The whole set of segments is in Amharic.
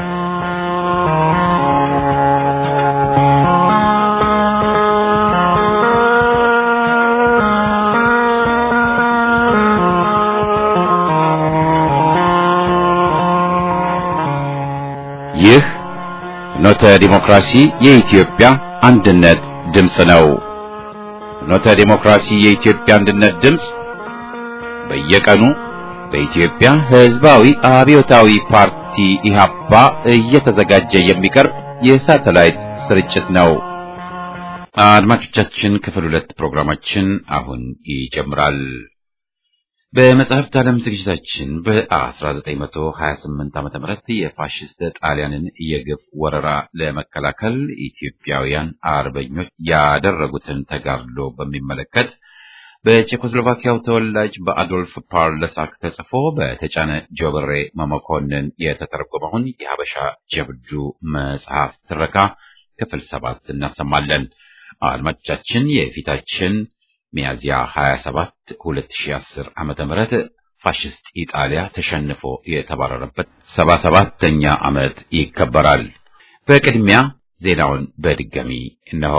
ይህ ፍኖተ ዲሞክራሲ የኢትዮጵያ አንድነት ድምፅ ነው። ፍኖተ ዲሞክራሲ የኢትዮጵያ አንድነት ድምፅ በየቀኑ በኢትዮጵያ ሕዝባዊ አብዮታዊ ፓርቲ ኢህአፓ እየተዘጋጀ የሚቀርብ የሳተላይት ስርጭት ነው። አድማጮቻችን፣ ክፍል ሁለት ፕሮግራማችን አሁን ይጀምራል። በመጽሐፍት ዓለም ዝግጅታችን በ1928 ዓ.ም የፋሽስት ጣሊያንን የግፍ ወረራ ለመከላከል ኢትዮጵያውያን አርበኞች ያደረጉትን ተጋድሎ በሚመለከት በቼኮስሎቫኪያው ተወላጅ በአዶልፍ ፓርለሳክ ተጽፎ በተጫነ ጆብሬ መመኮንን የተተረጎመውን የሀበሻ ጀብዱ መጽሐፍ ትረካ ክፍል ሰባት እናሰማለን። አድማጮቻችን የፊታችን ሚያዚያ 27 2010 ዓመተ ምህረት ፋሽስት ኢጣሊያ ተሸንፎ የተባረረበት 77ኛ ዓመት ይከበራል። በቅድሚያ ዜናውን በድጋሚ እነሆ።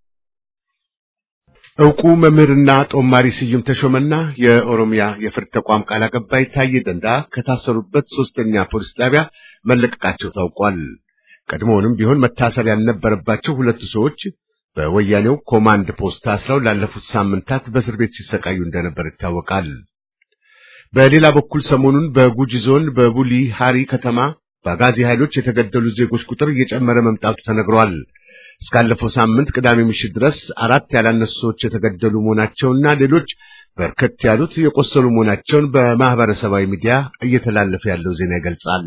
ዕውቁ መምህርና ጦማሪ ስዩም ተሾመና የኦሮሚያ የፍርድ ተቋም ቃል አቀባይ ታዬ ደንዳ ከታሰሩበት ሶስተኛ ፖሊስ ጣቢያ መለቀቃቸው ታውቋል። ቀድሞውንም ቢሆን መታሰር ያልነበረባቸው ሁለቱ ሰዎች በወያኔው ኮማንድ ፖስት ታስረው ላለፉት ሳምንታት በእስር ቤት ሲሰቃዩ እንደነበር ይታወቃል። በሌላ በኩል ሰሞኑን በጉጂ ዞን በቡሊ ሃሪ ከተማ በአጋዚ ኃይሎች የተገደሉ ዜጎች ቁጥር እየጨመረ መምጣቱ ተነግሯል። እስካለፈው ሳምንት ቅዳሜ ምሽት ድረስ አራት ያላነሱ ሰዎች የተገደሉ መሆናቸውና ሌሎች በርከት ያሉት የቆሰሉ መሆናቸውን በማህበረሰባዊ ሚዲያ እየተላለፈ ያለው ዜና ይገልጻል።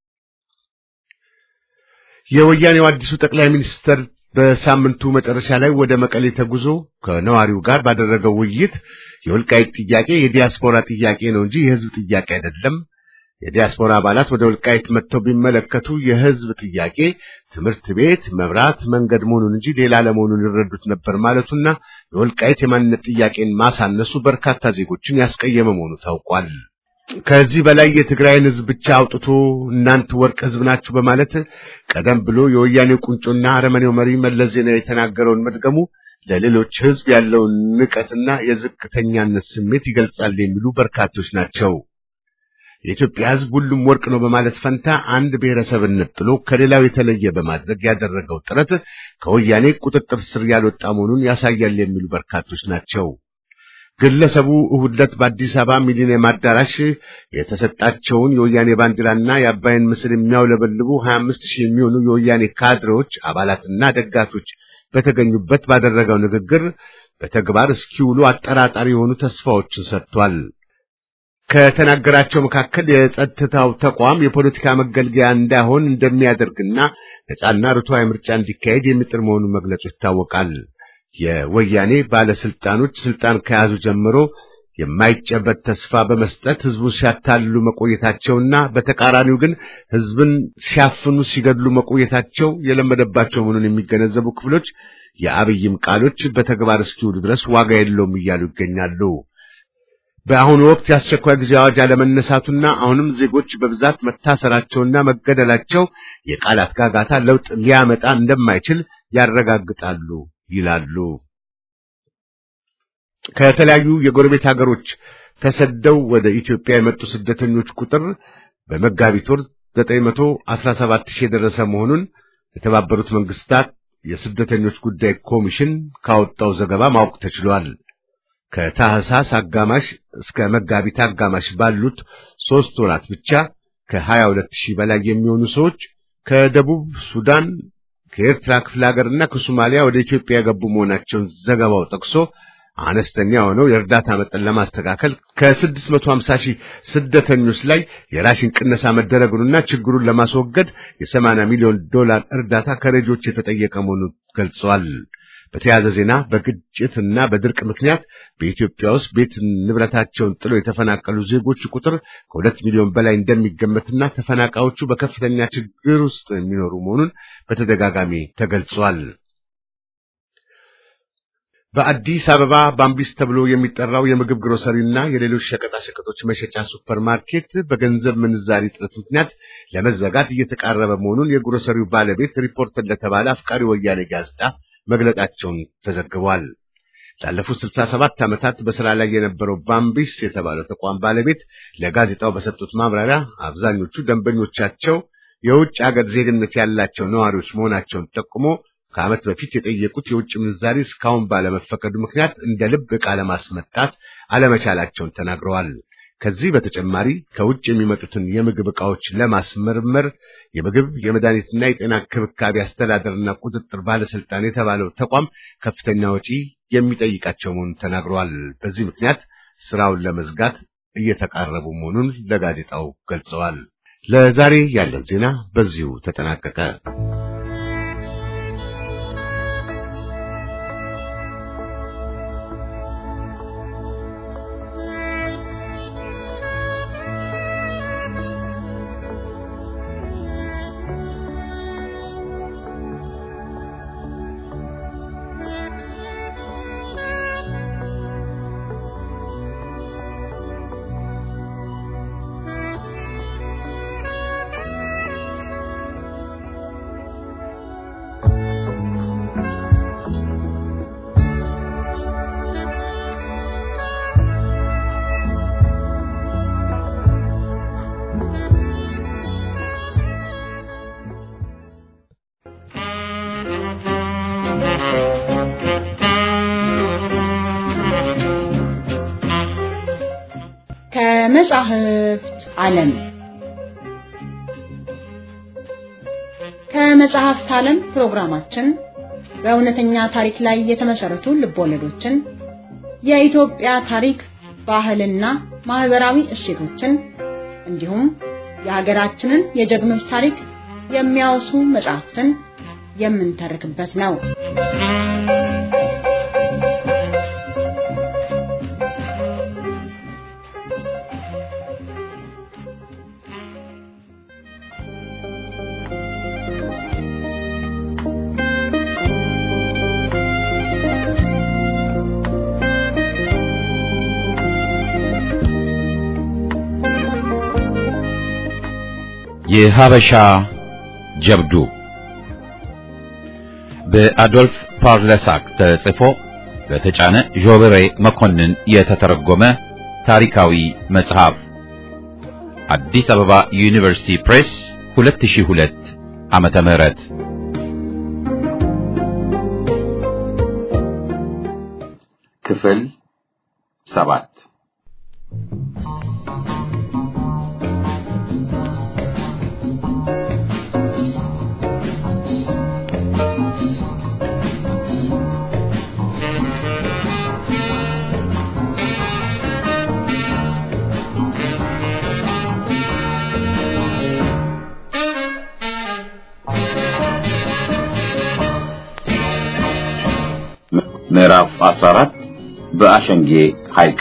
የወያኔው አዲሱ ጠቅላይ ሚኒስትር በሳምንቱ መጨረሻ ላይ ወደ መቀሌ ተጉዞ ከነዋሪው ጋር ባደረገው ውይይት የወልቃይት ጥያቄ የዲያስፖራ ጥያቄ ነው እንጂ የሕዝብ ጥያቄ አይደለም። የዲያስፖራ አባላት ወደ ወልቃይት መጥተው ቢመለከቱ የሕዝብ ጥያቄ ትምህርት ቤት፣ መብራት፣ መንገድ መሆኑን እንጂ ሌላ ለመሆኑን ይረዱት ነበር ማለቱና የወልቃይት የማንነት ጥያቄን ማሳነሱ በርካታ ዜጎችን ያስቀየመ መሆኑ ታውቋል። ከዚህ በላይ የትግራይን ሕዝብ ብቻ አውጥቶ እናንተ ወርቅ ሕዝብ ናችሁ በማለት ቀደም ብሎ የወያኔው ቁንጮና አረመኔው መሪ መለስ ዜናዊ የተናገረውን መድገሙ ለሌሎች ሕዝብ ያለውን ንቀትና የዝቅተኛነት ስሜት ይገልጻል የሚሉ በርካቶች ናቸው። የኢትዮጵያ ሕዝብ ሁሉም ወርቅ ነው በማለት ፈንታ አንድ ብሔረሰብን ነጥሎ ከሌላው የተለየ በማድረግ ያደረገው ጥረት ከወያኔ ቁጥጥር ስር ያልወጣ መሆኑን ያሳያል የሚሉ በርካቶች ናቸው። ግለሰቡ እሁድ ዕለት በአዲስ አበባ ሚሊኒየም አዳራሽ የተሰጣቸውን የወያኔ ባንዲራና የአባይን ምስል የሚያውለበልቡ 25 ሺህ የሚሆኑ የወያኔ ካድሬዎች አባላትና ደጋፊዎች በተገኙበት ባደረገው ንግግር በተግባር እስኪውሉ አጠራጣሪ የሆኑ ተስፋዎችን ሰጥቷል። ከተናገራቸው መካከል የጸጥታው ተቋም የፖለቲካ መገልገያ እንዳይሆን እንደሚያደርግና ነጻና ርቱዓዊ ምርጫ እንዲካሄድ የሚጥር መሆኑን መግለጹ ይታወቃል። የወያኔ ባለስልጣኖች ስልጣን ከያዙ ጀምሮ የማይጨበት ተስፋ በመስጠት ህዝቡን ሲያታልሉ መቆየታቸውና በተቃራኒው ግን ህዝብን ሲያፍኑ ሲገድሉ መቆየታቸው የለመደባቸው መሆኑን የሚገነዘቡ ክፍሎች የአብይም ቃሎች በተግባር እስኪውሉ ድረስ ዋጋ የለውም እያሉ ይገኛሉ። በአሁኑ ወቅት የአስቸኳይ ጊዜ አዋጅ አለመነሳቱና አሁንም ዜጎች በብዛት መታሰራቸውና መገደላቸው የቃላት ጋጋታ ለውጥ ሊያመጣ እንደማይችል ያረጋግጣሉ ይላሉ። ከተለያዩ የጎረቤት ሀገሮች ተሰደው ወደ ኢትዮጵያ የመጡ ስደተኞች ቁጥር በመጋቢት ወር 917 ሺህ የደረሰ መሆኑን የተባበሩት መንግስታት የስደተኞች ጉዳይ ኮሚሽን ካወጣው ዘገባ ማወቅ ተችሏል። ከታህሳስ አጋማሽ እስከ መጋቢት አጋማሽ ባሉት ሦስት ወራት ብቻ ከ22 ሺህ በላይ የሚሆኑ ሰዎች ከደቡብ ሱዳን ከኤርትራ ክፍለ ሀገርና ከሶማሊያ ወደ ኢትዮጵያ የገቡ መሆናቸውን ዘገባው ጠቅሶ አነስተኛ የሆነው የእርዳታ መጠን ለማስተካከል ከ650 ሺህ ስደተኞች ላይ የራሽን ቅነሳ መደረጉንና ችግሩን ለማስወገድ የ80 ሚሊዮን ዶላር እርዳታ ከረጂዎች የተጠየቀ መሆኑን ገልጸዋል። በተያያዘ ዜና በግጭትና በድርቅ ምክንያት በኢትዮጵያ ውስጥ ቤት ንብረታቸውን ጥለው የተፈናቀሉ ዜጎች ቁጥር ከሁለት ሚሊዮን በላይ እንደሚገመትና ተፈናቃዮቹ በከፍተኛ ችግር ውስጥ የሚኖሩ መሆኑን በተደጋጋሚ ተገልጿል። በአዲስ አበባ ባምቢስ ተብሎ የሚጠራው የምግብ ግሮሰሪና የሌሎች ሸቀጣ ሸቀጦች መሸጫ ሱፐር ማርኬት በገንዘብ ምንዛሪ እጥረት ምክንያት ለመዘጋት እየተቃረበ መሆኑን የግሮሰሪው ባለቤት ሪፖርተር ለተባለ አፍቃሪ ወያኔ ጋዜጣ መግለጣቸውን ተዘግቧል። ላለፉት 67 ዓመታት በስራ ላይ የነበረው ባምቢስ የተባለው ተቋም ባለቤት ለጋዜጣው በሰጡት ማብራሪያ አብዛኞቹ ደንበኞቻቸው የውጭ ሀገር ዜግነት ያላቸው ነዋሪዎች መሆናቸውን ጠቁሞ ከዓመት በፊት የጠየቁት የውጭ ምንዛሪ እስካሁን ባለመፈቀዱ ምክንያት እንደ ልብ ዕቃ ለማስመጣት አለመቻላቸውን ተናግረዋል። ከዚህ በተጨማሪ ከውጭ የሚመጡትን የምግብ ዕቃዎች ለማስመርመር የምግብ የመድኃኒትና የጤና እንክብካቤ አስተዳደርና ቁጥጥር ባለስልጣን የተባለው ተቋም ከፍተኛ ወጪ የሚጠይቃቸው መሆኑን ተናግረዋል። በዚህ ምክንያት ስራውን ለመዝጋት እየተቃረቡ መሆኑን ለጋዜጣው ገልጸዋል። ለዛሬ ያለን ዜና በዚሁ ተጠናቀቀ። ከመጻሕፍት ዓለም ከመጽሐፍት ዓለም ፕሮግራማችን በእውነተኛ ታሪክ ላይ የተመሰረቱ ልቦለዶችን፣ የኢትዮጵያ ታሪክ፣ ባህልና ማህበራዊ እሴቶችን እንዲሁም የሀገራችንን የጀግኖች ታሪክ የሚያወሱ መጽሐፍትን የምንተርክበት ነው። የሀበሻ ጀብዱ በአዶልፍ ፓርለሳክ ተጽፎ በተጫነ ዦበሬ መኮንን የተተረጎመ ታሪካዊ መጽሐፍ አዲስ አበባ ዩኒቨርሲቲ ፕሬስ 2002 ዓመተ ምህረት ክፍል ሰባት ምዕራፍ 14 በአሸንጌ ሐይቅ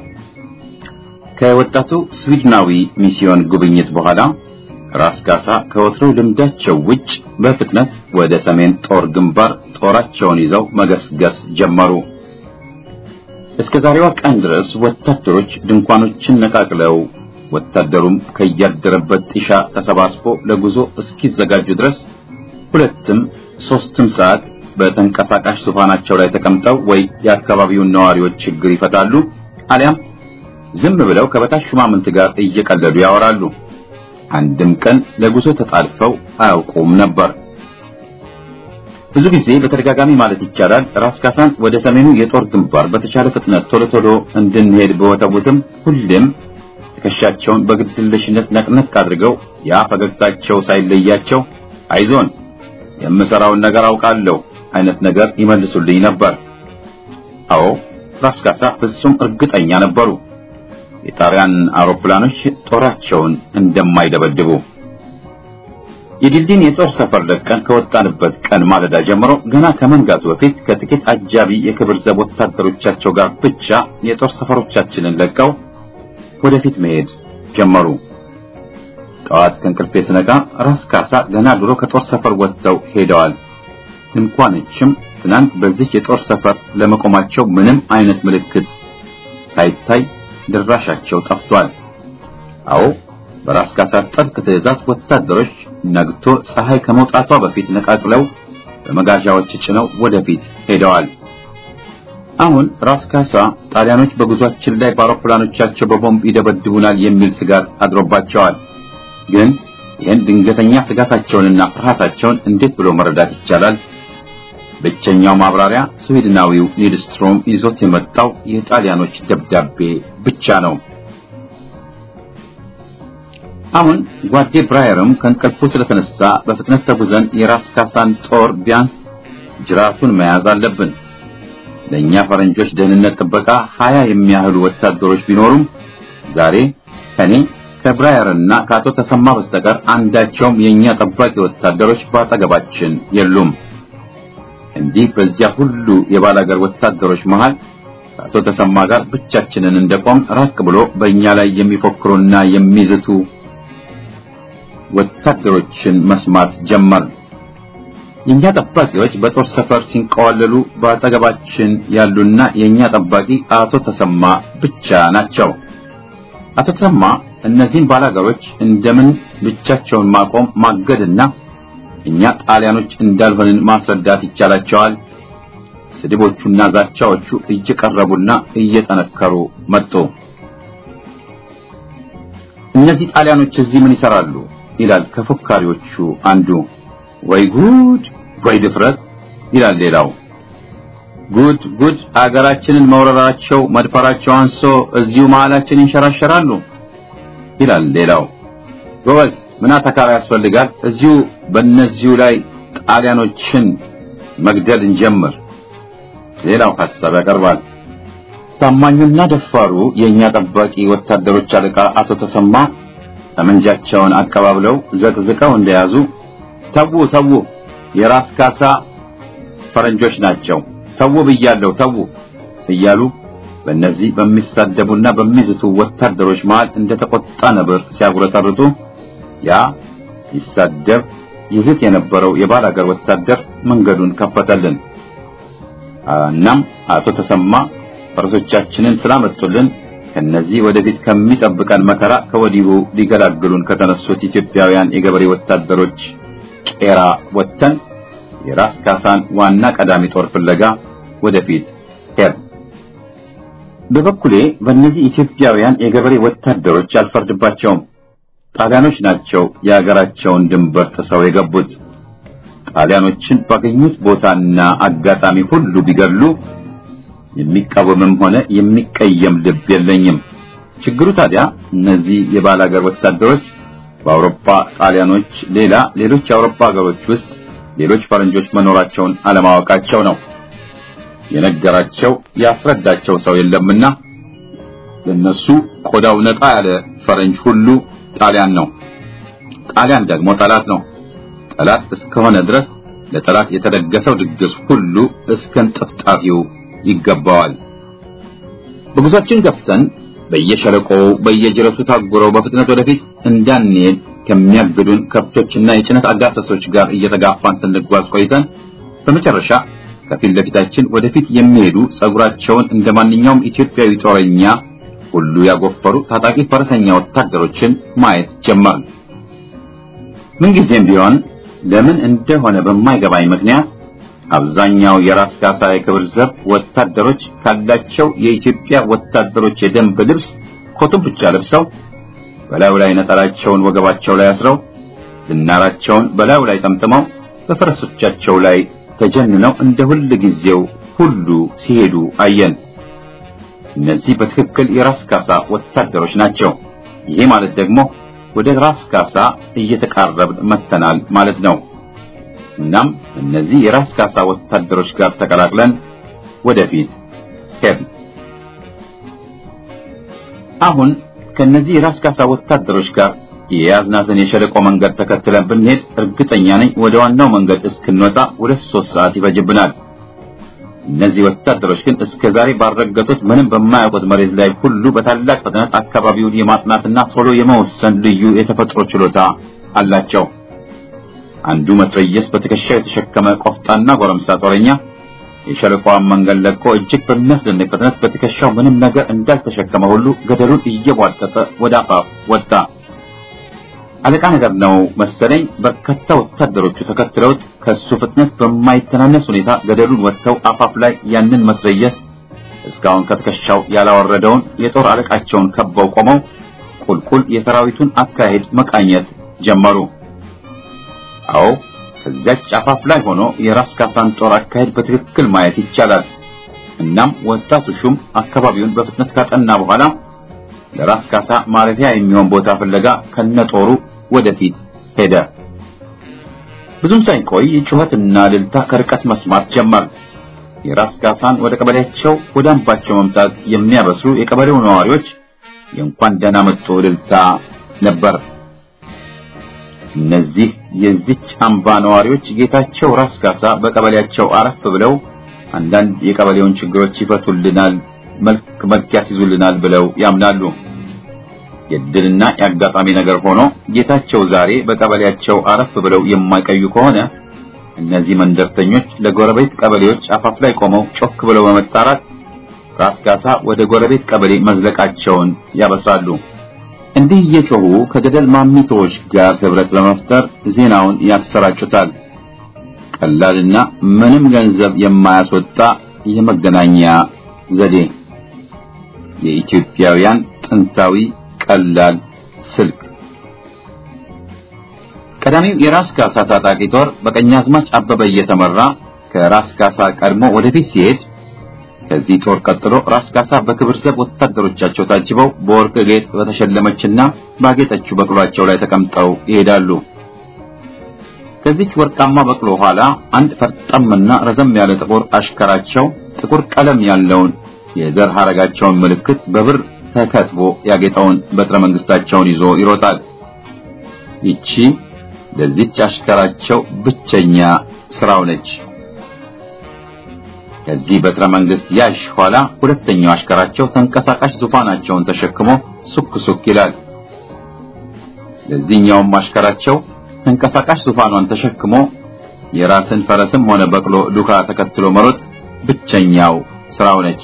ከወጣቱ ስዊድናዊ ሚስዮን ጉብኝት በኋላ ራስ ካሳ ከወትሮው ልምዳቸው ውጭ በፍጥነት ወደ ሰሜን ጦር ግንባር ጦራቸውን ይዘው መገስገስ ጀመሩ። እስከ ዛሬዋ ቀን ድረስ ወታደሮች ድንኳኖችን ነቃቅለው ወታደሩም ከያደረበት ጢሻ ተሰባስቦ ለጉዞ እስኪዘጋጁ ድረስ ሁለትም ሶስትም ሰዓት በተንቀሳቃሽ ዙፋናቸው ላይ ተቀምጠው ወይ የአካባቢውን ነዋሪዎች ችግር ይፈታሉ፣ አሊያም ዝም ብለው ከበታች ሹማምንት ጋር እየቀለዱ ያወራሉ። አንድም ቀን ለጉዞ ተጣልፈው አያውቁም ነበር። ብዙ ጊዜ በተደጋጋሚ ማለት ይቻላል ራስ ካሳን ወደ ሰሜኑ የጦር ግንባር በተቻለ ፍጥነት ቶሎ ቶሎ እንድንሄድ በወተቡትም ሁሌም ትከሻቸውን በግድለሽነት ነቅነቅ አድርገው ያ ፈገግታቸው ሳይለያቸው አይዞን የምሰራውን ነገር አውቃለሁ አይነት ነገር ይመልሱልኝ ነበር። አዎ ራስ ካሳ ፍጹም እርግጠኛ ነበሩ የጣሊያን አውሮፕላኖች ጦራቸውን እንደማይደበድቡ። የድልድይን የጦር ሰፈር ለቀን ከወጣንበት ቀን ማለዳ ጀምሮ ገና ከመንጋቱ በፊት ከጥቂት አጃቢ የክብር ዘብ ወታደሮቻቸው ጋር ብቻ የጦር ሰፈሮቻችንን ለቀው ወደፊት መሄድ ጀመሩ። ጠዋት ከእንቅልፌ ስነቃ ራስ ካሳ ገና ድሮ ከጦር ሰፈር ወጥተው ሄደዋል። ድንኳኖችም ትናንት በዚህ የጦር ሰፈር ለመቆማቸው ምንም አይነት ምልክት ሳይታይ ድራሻቸው ጠፍቷል። አዎ በራስ ካሳ ጥብቅ ትዕዛዝ ወታደሮች ነግቶ ፀሐይ ከመውጣቷ በፊት ነቃቅለው በመጋዣዎች ጭነው ወደፊት ሄደዋል። አሁን ራስ ካሳ ጣሊያኖች በጉዟችን ላይ በአውሮፕላኖቻቸው በቦምብ ይደበድቡናል የሚል ስጋት አድሮባቸዋል። ግን ይህን ድንገተኛ ስጋታቸውንና ፍርሃታቸውን እንዴት ብሎ መረዳት ይቻላል? ብቸኛው ማብራሪያ ስዊድናዊው ኒድስትሮም ይዞት የመጣው የጣሊያኖች ደብዳቤ ብቻ ነው። አሁን ጓዴ ብራየርም ከእንቅልፉ ስለተነሳ በፍጥነት ተጉዘን የራስ ካሳን ጦር ቢያንስ ጅራቱን መያዝ አለብን። ለእኛ ፈረንጆች ደህንነት ጥበቃ ሀያ የሚያህሉ ወታደሮች ቢኖሩም ዛሬ ከኔ ከብራየርና ከአቶ ተሰማ በስተቀር አንዳቸውም የእኛ ጠባቂ ወታደሮች በአጠገባችን የሉም። እንዲህ በዚያ ሁሉ የባላገር ወታደሮች መሃል ከአቶ ተሰማ ጋር ብቻችንን እንደቆም ራቅ ብሎ በእኛ ላይ የሚፎክሩና የሚዝቱ ወታደሮችን መስማት ጀመር። የኛ ጠባቂዎች በጦር ሰፈር ሲንቀዋለሉ በአጠገባችን ያሉና የኛ ጠባቂ አቶ ተሰማ ብቻ ናቸው። አቶ ተሰማ እነዚህን ባላገሮች እንደምን ብቻቸውን ማቆም ማገድና እኛ ጣሊያኖች እንዳልሆንን ማስረዳት ይቻላቸዋል። ስድቦቹና ዛቻዎቹ እየቀረቡና እየጠነከሩ መጡ። እነዚህ ጣሊያኖች እዚህ ምን ይሰራሉ? ይላል ከፎካሪዎቹ አንዱ። ወይ ጉድ ወይ ድፍረት ይላል ሌላው። ጉድ ጉድ አገራችንን መውረራቸው መድፈራቸው አንሶ እዚሁ መሃላችን ይንሸራሸራሉ ይላል ሌላው። ጎበዝ ምን አተካራ ያስፈልጋል? እዚሁ በእነዚሁ ላይ ጣሊያኖችን መግደል እንጀምር። ሌላው ሐሳብ ያቀርባል። ታማኙና ደፋሩ የእኛ ጠባቂ ወታደሮች አለቃ አቶ ተሰማ ጠመንጃቸውን አቀባብለው ዘቅዝቀው እንደያዙ ተዉ ተዉ፣ የራስ ካሳ ፈረንጆች ናቸው፣ ተዉ ብያለሁ፣ ተዉ እያሉ በእነዚህ በሚሳደቡና በሚዝቱ ወታደሮች መሃል እንደተቆጣ ነብር ሲያጉረጠርጡ ያ ይሳደብ ይዝት የነበረው የባላገር ወታደር መንገዱን ከፈተልን። እናም አቶ ተሰማ ፈረሶቻችንን ስላመጡልን ከነዚህ ወደፊት ከሚጠብቀን መከራ ከወዲሁ ሊገላግሉን ከተነሱት ኢትዮጵያውያን የገበሬ ወታደሮች ቄራ ወጥተን የራስ ካሳን ዋና ቀዳሚ ጦር ፍለጋ ወደፊት ሄድ። በበኩሌ በእነዚህ ኢትዮጵያውያን የገበሬ ወታደሮች አልፈርድባቸውም። ጣሊያኖች ናቸው የሀገራቸውን ድንበር ጥሰው የገቡት። ጣሊያኖችን ባገኙት ቦታና አጋጣሚ ሁሉ ቢገድሉ የሚቃወምም ሆነ የሚቀየም ልብ የለኝም። ችግሩ ታዲያ እነዚህ የባላገር ወታደሮች በአውሮፓ ጣሊያኖች ሌላ ሌሎች የአውሮፓ ሀገሮች ውስጥ ሌሎች ፈረንጆች መኖራቸውን አለማወቃቸው ነው። የነገራቸው ያስረዳቸው ሰው የለምና ለነሱ ቆዳው ነጣ ያለ ፈረንጅ ሁሉ ጣሊያን ነው። ጣሊያን ደግሞ ጠላት ነው። ጠላት እስከሆነ ድረስ ለጠላት የተደገሰው ድግስ ሁሉ እስከንጥፍጣፊው ይገባዋል። በጉዟችን ገብተን በየሸለቆው በየጅረቱ ታጉረው በፍጥነት ወደፊት እንዳንሄድ ከሚያግዱን ከብቶችና የጭነት አጋሰሶች ጋር እየተጋፋን ስንጓዝ ቆይተን በመጨረሻ ከፊት ለፊታችን ወደፊት የሚሄዱ ጸጉራቸውን እንደ ማንኛውም ኢትዮጵያዊ ጦረኛ ሁሉ ያጎፈሩ ታጣቂ ፈረሰኛ ወታደሮችን ማየት ጀመርን። ምንጊዜም ቢሆን ለምን እንደሆነ በማይገባኝ ምክንያት አብዛኛው የራስ ካሳ የክብር ዘብ ወታደሮች ካላቸው የኢትዮጵያ ወታደሮች የደንብ ልብስ ኮቱን ብቻ ለብሰው በላዩ ላይ ነጠላቸውን ወገባቸው ላይ አስረው ዝናራቸውን በላዩ ላይ ጠምጥመው በፈረሶቻቸው ላይ ተጀንነው እንደ ሁል ጊዜው ሁሉ ሲሄዱ አየን። እነዚህ በትክክል የራስ ካሳ ወታደሮች ናቸው። ይሄ ማለት ደግሞ ወደ ራስ ካሳ እየተቃረብን መተናል ማለት ነው። እናም እነዚህ የራስ ካሳ ወታደሮች ጋር ተቀላቅለን ወደፊት ሄድን። አሁን ከነዚህ የራስ ካሳ ወታደሮች ጋር የያዝናትን የሸለቆ መንገድ ተከትለን ብንሄድ እርግጠኛ ነኝ ወደ ዋናው መንገድ እስክንወጣ ሁለት ሶስት ሰዓት ይፈጅብናል። እነዚህ ወታደሮች ግን እስከ ዛሬ ባልረገጡት ምንም በማያውቁት መሬት ላይ ሁሉ በታላቅ ፍጥነት አካባቢውን የማጥናትና ቶሎ የመወሰን ልዩ የተፈጥሮ ችሎታ አላቸው። አንዱ መትረየስ በትከሻው የተሸከመ ቆፍጣና ጎረምሳ ጦረኛ የሸለቆዋን መንገድ ለቆ እጅግ በሚያስደንቅ ፍጥነት በትከሻው ምንም ነገር እንዳልተሸከመ ሁሉ ገደሉን እየቧጠጠ ወደ አፋፍ ወጣ። አለቃ ነገር ነው መሰለኝ። በርካታ ወታደሮቹ ተከትለውት ከሱ ፍጥነት በማይተናነስ ሁኔታ ገደሉን ወጥተው አፋፍ ላይ ያንን መትረየስ እስካሁን ከትከሻው ያላወረደውን የጦር አለቃቸውን ከበው ቆመው ቁልቁል የሰራዊቱን አካሄድ መቃኘት ጀመሩ። አዎ ከዚያች አፋፍ ላይ ሆኖ የራስ ካሳን ጦር አካሄድ በትክክል ማየት ይቻላል። እናም ወጣቱ ሹም አካባቢውን በፍጥነት ካጠና በኋላ ለራስ ካሳ ማረፊያ የሚሆን ቦታ ፍለጋ ከነጦሩ ወደፊት ሄደ። ብዙም ሳይቆይ ጩኸትና እልልታ ከርቀት መስማት ጀመር። የራስ ካሳን ወደ ቀበሌያቸው ወደ አምባቸው መምጣት የሚያበስሩ የቀበሌው ነዋሪዎች የእንኳን ደህና መጡ እልልታ ነበር። እነዚህ የዚች አምባ ነዋሪዎች ጌታቸው ራስ ካሳ በቀበሌያቸው አረፍ ብለው አንዳንድ የቀበሌውን ችግሮች ይፈቱልናል፣ መልክ መልክ ያስይዙልናል ብለው ያምናሉ። የድልና የአጋጣሚ ነገር ሆኖ ጌታቸው ዛሬ በቀበሌያቸው አረፍ ብለው የማይቀዩ ከሆነ እነዚህ መንደርተኞች ለጎረቤት ቀበሌዎች አፋፍ ላይ ቆመው ጮክ ብለው በመጣራት ራስ ካሳ ወደ ጎረቤት ቀበሌ መዝለቃቸውን ያበስራሉ። እንዲህ እየጮሁ ከገደል ማሚቶዎች ጋር ህብረት በመፍጠር ዜናውን ያሰራጩታል። ቀላልና ምንም ገንዘብ የማያስወጣ የመገናኛ ዘዴ፣ የኢትዮጵያውያን ጥንታዊ ቀላል ስልክ። ቀዳሚው የራስ ካሳ ታጣቂ ጦር በቀኛዝማች አበበ እየተመራ ከራስ ካሳ ቀድሞ ወደፊት ሲሄድ ከዚህ ጦር ቀጥሎ ራስ ካሳ በክብር ዘብ ወታደሮቻቸው ታጅበው በወርቅ ጌጥ በተሸለመችና ባጌጠችው በቅሏቸው ላይ ተቀምጠው ይሄዳሉ። ከዚች ወርቃማ በቅሎ ኋላ አንድ ፈርጠምና ረዘም ያለ ጥቁር አሽከራቸው ጥቁር ቀለም ያለውን የዘር ሐረጋቸውን ምልክት በብር ተከትቦ ያጌጠውን በትረ መንግስታቸውን ይዞ ይሮጣል። ይቺ ለዚች አሽከራቸው ብቸኛ ስራው ነች። ከዚህ በትረ መንግስት ያሽ ኋላ ሁለተኛው አሽከራቸው ተንቀሳቃሽ ዙፋናቸውን ተሸክሞ ሱክ ሱክ ይላል። ለዚህኛውም አሽከራቸው ተንቀሳቃሽ ዙፋኗን ተሸክሞ የራስን ፈረስም ሆነ በቅሎ ዱካ ተከትሎ መሮጥ ብቸኛው ስራው ነች።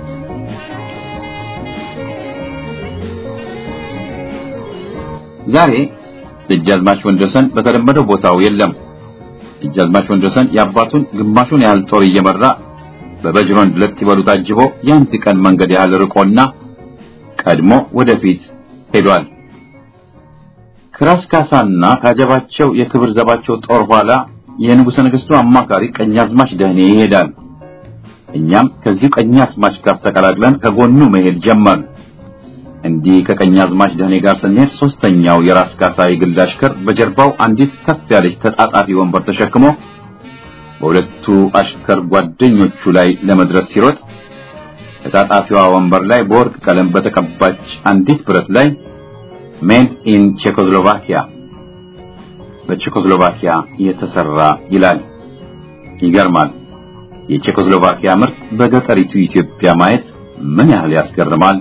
ዛሬ ደጃዝማች ወንድወሰን በተለመደው ቦታው የለም። ደጃዝማች ወንድወሰን የአባቱን ግማሹን ያህል ጦር እየመራ በበጅሮን ሁለት ይበሉ ታጅቦ የአንድ ቀን መንገድ ያህል ርቆና ቀድሞ ወደፊት ሄዷል። ከራስ ካሳና ካጀባቸው የክብር ዘባቸው ጦር ኋላ የንጉሠ ነገሥቱ አማካሪ ቀኛዝማች ደህኔ ይሄዳል። እኛም ከዚሁ ቀኛዝማች ጋር ተቀላቅለን ከጎኑ መሄድ ጀመር። እንዲህ ከቀኛዝማች ደህኔ ጋር ስንሄድ ሶስተኛው የራስ ካሳ የግል አሽከር በጀርባው አንዲት ከፍ ያለች ተጣጣፊ ወንበር ተሸክሞ በሁለቱ አሽከር ጓደኞቹ ላይ ለመድረስ ሲሮጥ ተጣጣፊዋ ወንበር ላይ በወርቅ ቀለም በተቀባች አንዲት ብረት ላይ ሜድ ኢን ቼኮስሎቫኪያ በቼኮስሎቫኪያ የተሰራ ይላል። ይገርማል። የቼኮስሎቫኪያ ምርት በገጠሪቱ ኢትዮጵያ ማየት ምን ያህል ያስገርማል።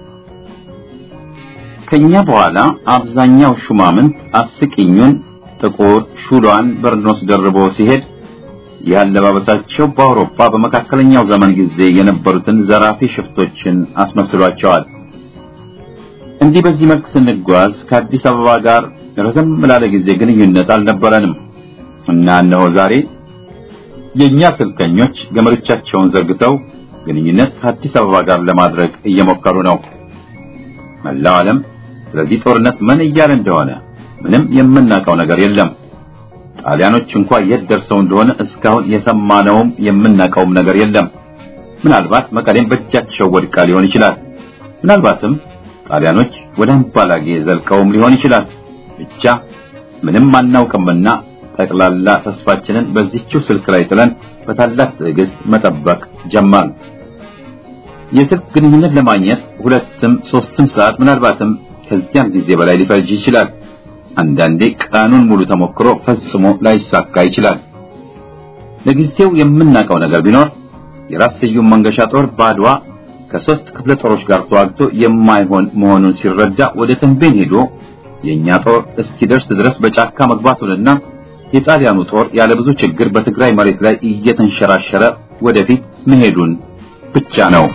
ከኛ በኋላ አብዛኛው ሹማምንት አስቂኙን ጥቁር ሹሏን በርኖስ ደርቦ ሲሄድ ያለባበሳቸው በአውሮፓ በመካከለኛው ዘመን ጊዜ የነበሩትን ዘራፊ ሽፍቶችን አስመስሏቸዋል። እንዲህ በዚህ መልክ ስንጓዝ ከአዲስ አበባ ጋር ረዘም ላለ ጊዜ ግንኙነት አልነበረንም እና እነሆ ዛሬ የኛ ስልከኞች ገመዶቻቸውን ዘርግተው ግንኙነት ከአዲስ አበባ ጋር ለማድረግ እየሞከሩ ነው። መላው ዓለም ስለዚህ ጦርነት ምን እያለ እንደሆነ ምንም የምናውቀው ነገር የለም። ጣሊያኖች እንኳ የት ደርሰው እንደሆነ እስካሁን የሰማነውም የምናውቀውም ነገር የለም። ምናልባት መቀሌም በእጃቸው ወድቃ ሊሆን ይችላል። ምናልባትም ጣሊያኖች ወደ አምባላጌ ዘልቀውም ሊሆን ይችላል። ብቻ ምንም አናውቅምና ጠቅላላ ተስፋችንን በዚህችው ስልክ ላይ ጥለን በታላቅ ትዕግስት መጠበቅ ጀመርን። የስልክ ግንኙነት ለማግኘት ሁለትም ሶስትም ሰዓት ምናልባትም ከዚያም ጊዜ በላይ ሊፈጅ ይችላል። አንዳንዴ ቀኑን ሙሉ ተሞክሮ ፈጽሞ ላይሳካ ይችላል። ለጊዜው የምናውቀው ነገር ቢኖር የራስ ስዩም መንገሻ ጦር ባድዋ ከሶስት ክፍለ ጦሮች ጋር ተዋግቶ የማይሆን መሆኑን ሲረዳ ወደ ተንቤን ሄዶ የኛ ጦር እስኪደርስ ድረስ በጫካ መግባቱንና የጣሊያኑ ጦር ያለ ብዙ ችግር በትግራይ መሬት ላይ እየተንሸራሸረ ወደፊት መሄዱን ብቻ ነው።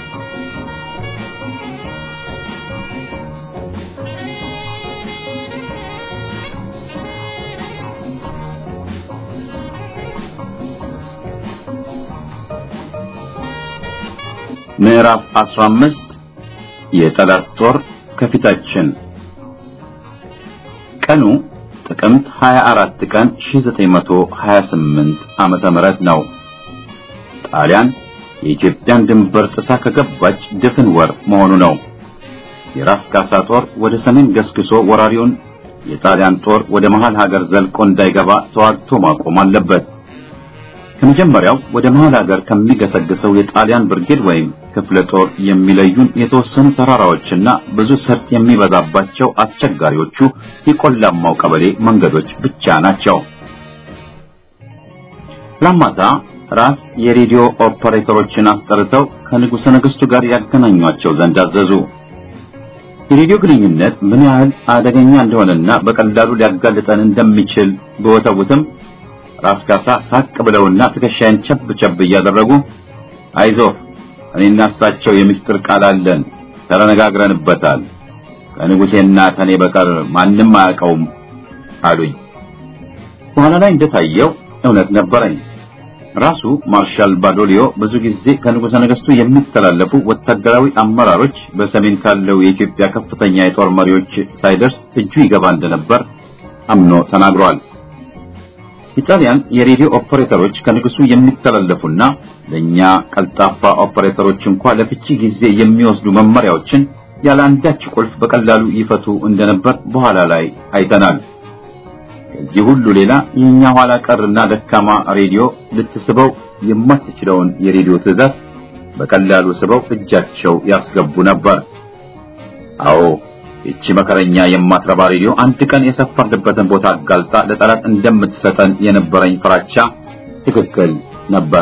ምዕራፍ 15 የጠላት ጦር ከፊታችን ቀኑ ጥቅምት 24 ቀን 1928 ዓመተ ምህረት ነው። ጣሊያን የኢትዮጵያን ድንበር ጥሳ ከገባች ድፍን ወር መሆኑ ነው። የራስ ካሳ ጦር ወደ ሰሜን ገስግሶ ወራሪውን የጣሊያን ጦር ወደ መሃል ሀገር ዘልቆ እንዳይገባ ተዋግቶ ማቆም አለበት። ከመጀመሪያው ወደ መሃል ሀገር ከሚገሰግሰው የጣሊያን ብርጌድ ወይም ክፍለ ጦር የሚለዩን የተወሰኑ ተራራዎችና ብዙ ሰርጥ የሚበዛባቸው አስቸጋሪዎቹ የቆላማው ቀበሌ መንገዶች ብቻ ናቸው። ላማታ ራስ የሬዲዮ ኦፐሬተሮችን አስጠርተው ከንጉሠ ነገሥቱ ጋር ያገናኟቸው ዘንድ አዘዙ። የሬዲዮ ግንኙነት ምን ያህል አደገኛ እንደሆነና በቀላሉ ሊያጋልጠን እንደሚችል በወተውትም ራስ ካሳ ሳቅ ብለውና ትከሻዬን ቸብ ቸብ እያደረጉ አይዞህ እኔና እሳቸው የምስጢር ቃል አለን፣ ተነጋግረንበታል። ከንጉሴና ከኔ በቀር ማንም አያውቀውም አሉኝ። በኋላ ላይ እንደታየው እውነት ነበረኝ። ራሱ ማርሻል ባዶሊዮ ብዙ ጊዜ ከንጉሠ ነገሥቱ የሚተላለፉ ወታደራዊ አመራሮች በሰሜን ካለው የኢትዮጵያ ከፍተኛ የጦር መሪዎች ሳይደርስ እጁ ይገባ እንደነበር አምኖ ተናግሯል። ኢጣሊያን የሬዲዮ ኦፐሬተሮች ከንጉሱ የሚተላለፉና ለኛ ቀልጣፋ ኦፐሬተሮች እንኳ ለፍቺ ጊዜ የሚወስዱ መመሪያዎችን ያለ አንዳች ቁልፍ በቀላሉ ይፈቱ እንደነበር በኋላ ላይ አይተናል። ከዚህ ሁሉ ሌላ የኛ ኋላ ቀርና ደካማ ሬዲዮ ልትስበው የማትችለውን የሬዲዮ ትዕዛዝ በቀላሉ ስበው እጃቸው ያስገቡ ነበር። አዎ ይቺ መከረኛ የማትረባ ሬዲዮ አንድ ቀን የሰፈርንበትን ቦታ አጋልጣ ለጠላት እንደምትሰጠን የነበረኝ ፍራቻ ትክክል ነበር።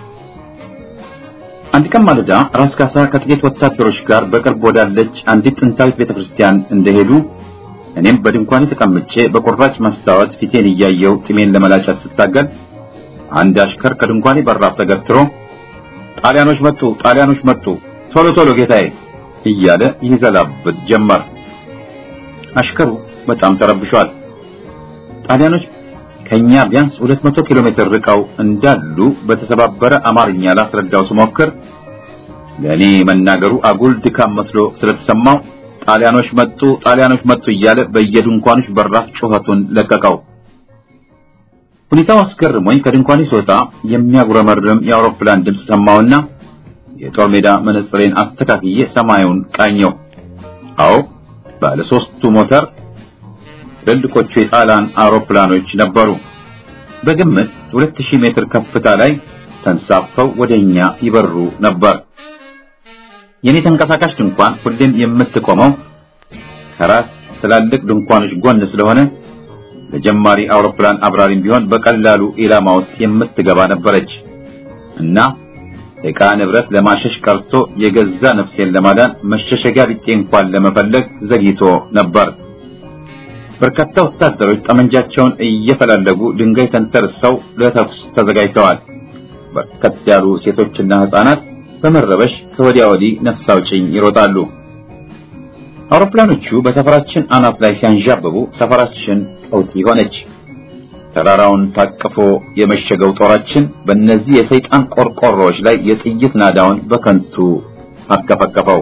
አንድ ቀን ማለዳ ራስ ካሳ ከጥቂት ወታደሮች ጋር በቅርብ ወዳለች አንዲት ጥንታዊት ቤተክርስቲያን እንደሄዱ እኔም በድንኳኔ ተቀምጬ በቁራጭ መስታወት ፊቴን እያየው ጢሜን ለመላጨት ስታገል አንድ አሽከር ከድንኳኔ በራፍ ተገትሮ ጣሊያኖች መጡ፣ ጣሊያኖች መጡ፣ ቶሎ ቶሎ ጌታዬ እያለ ይዘላብጥ ጀመር። አሽከሩ በጣም ተረብሿል። ጣሊያኖች ከኛ ቢያንስ 200 ኪሎ ሜትር ርቀው እንዳሉ በተሰባበረ አማርኛ ላስረዳው ስሞክር ለእኔ መናገሩ አጉል ድካም መስሎ ስለተሰማው ጣሊያኖች መጡ፣ ጣሊያኖች መጡ እያለ በየድንኳኖች በራፍ ጩኸቱን ለቀቀው። ሁኔታው አስገርሞኝ ከድንኳኔ ስወጣ የሚያጉረመርም የአውሮፕላን ድምፅ ሰማሁና የጦር ሜዳ መነጽሬን አስተካክዬ ሰማዩን ቃኘው። አዎ ባለ ሶስቱ ሞተር ትልልቆቹ የጣሊያን አውሮፕላኖች ነበሩ። በግምት 2000 ሜትር ከፍታ ላይ ተንሳፈው ወደኛ ይበሩ ነበር። የኔ ተንቀሳቃሽ ድንኳን ሁሌም የምትቆመው ከራስ ትላልቅ ድንኳኖች ጎን ስለሆነ ለጀማሪ አውሮፕላን አብራሪም ቢሆን በቀላሉ ኢላማ ውስጥ የምትገባ ነበረች እና ዕቃ ንብረት ለማሸሽ ቀርቶ የገዛ ነፍሴን ለማዳን መሸሸጊያ ቢጤ እንኳን ለመፈለግ ዘግይቶ ነበር። በርካታ ወታደሮች ጠመንጃቸውን እየፈላለጉ ድንጋይ ተንተርሰው ለተኩስ ተዘጋጅተዋል። በርከት ያሉ ሴቶችና ሕፃናት በመረበሽ ከወዲያ ወዲህ ነፍስ አውጭኝ ይሮጣሉ። አውሮፕላኖቹ በሰፈራችን አናት ላይ ሲያንዣብቡ ሰፈራችን ቀውጢ ሆነች። ተራራውን ታቅፎ የመሸገው ጦራችን በእነዚህ የሰይጣን ቆርቆሮዎች ላይ የጥይት ናዳውን በከንቱ አከፈከፈው።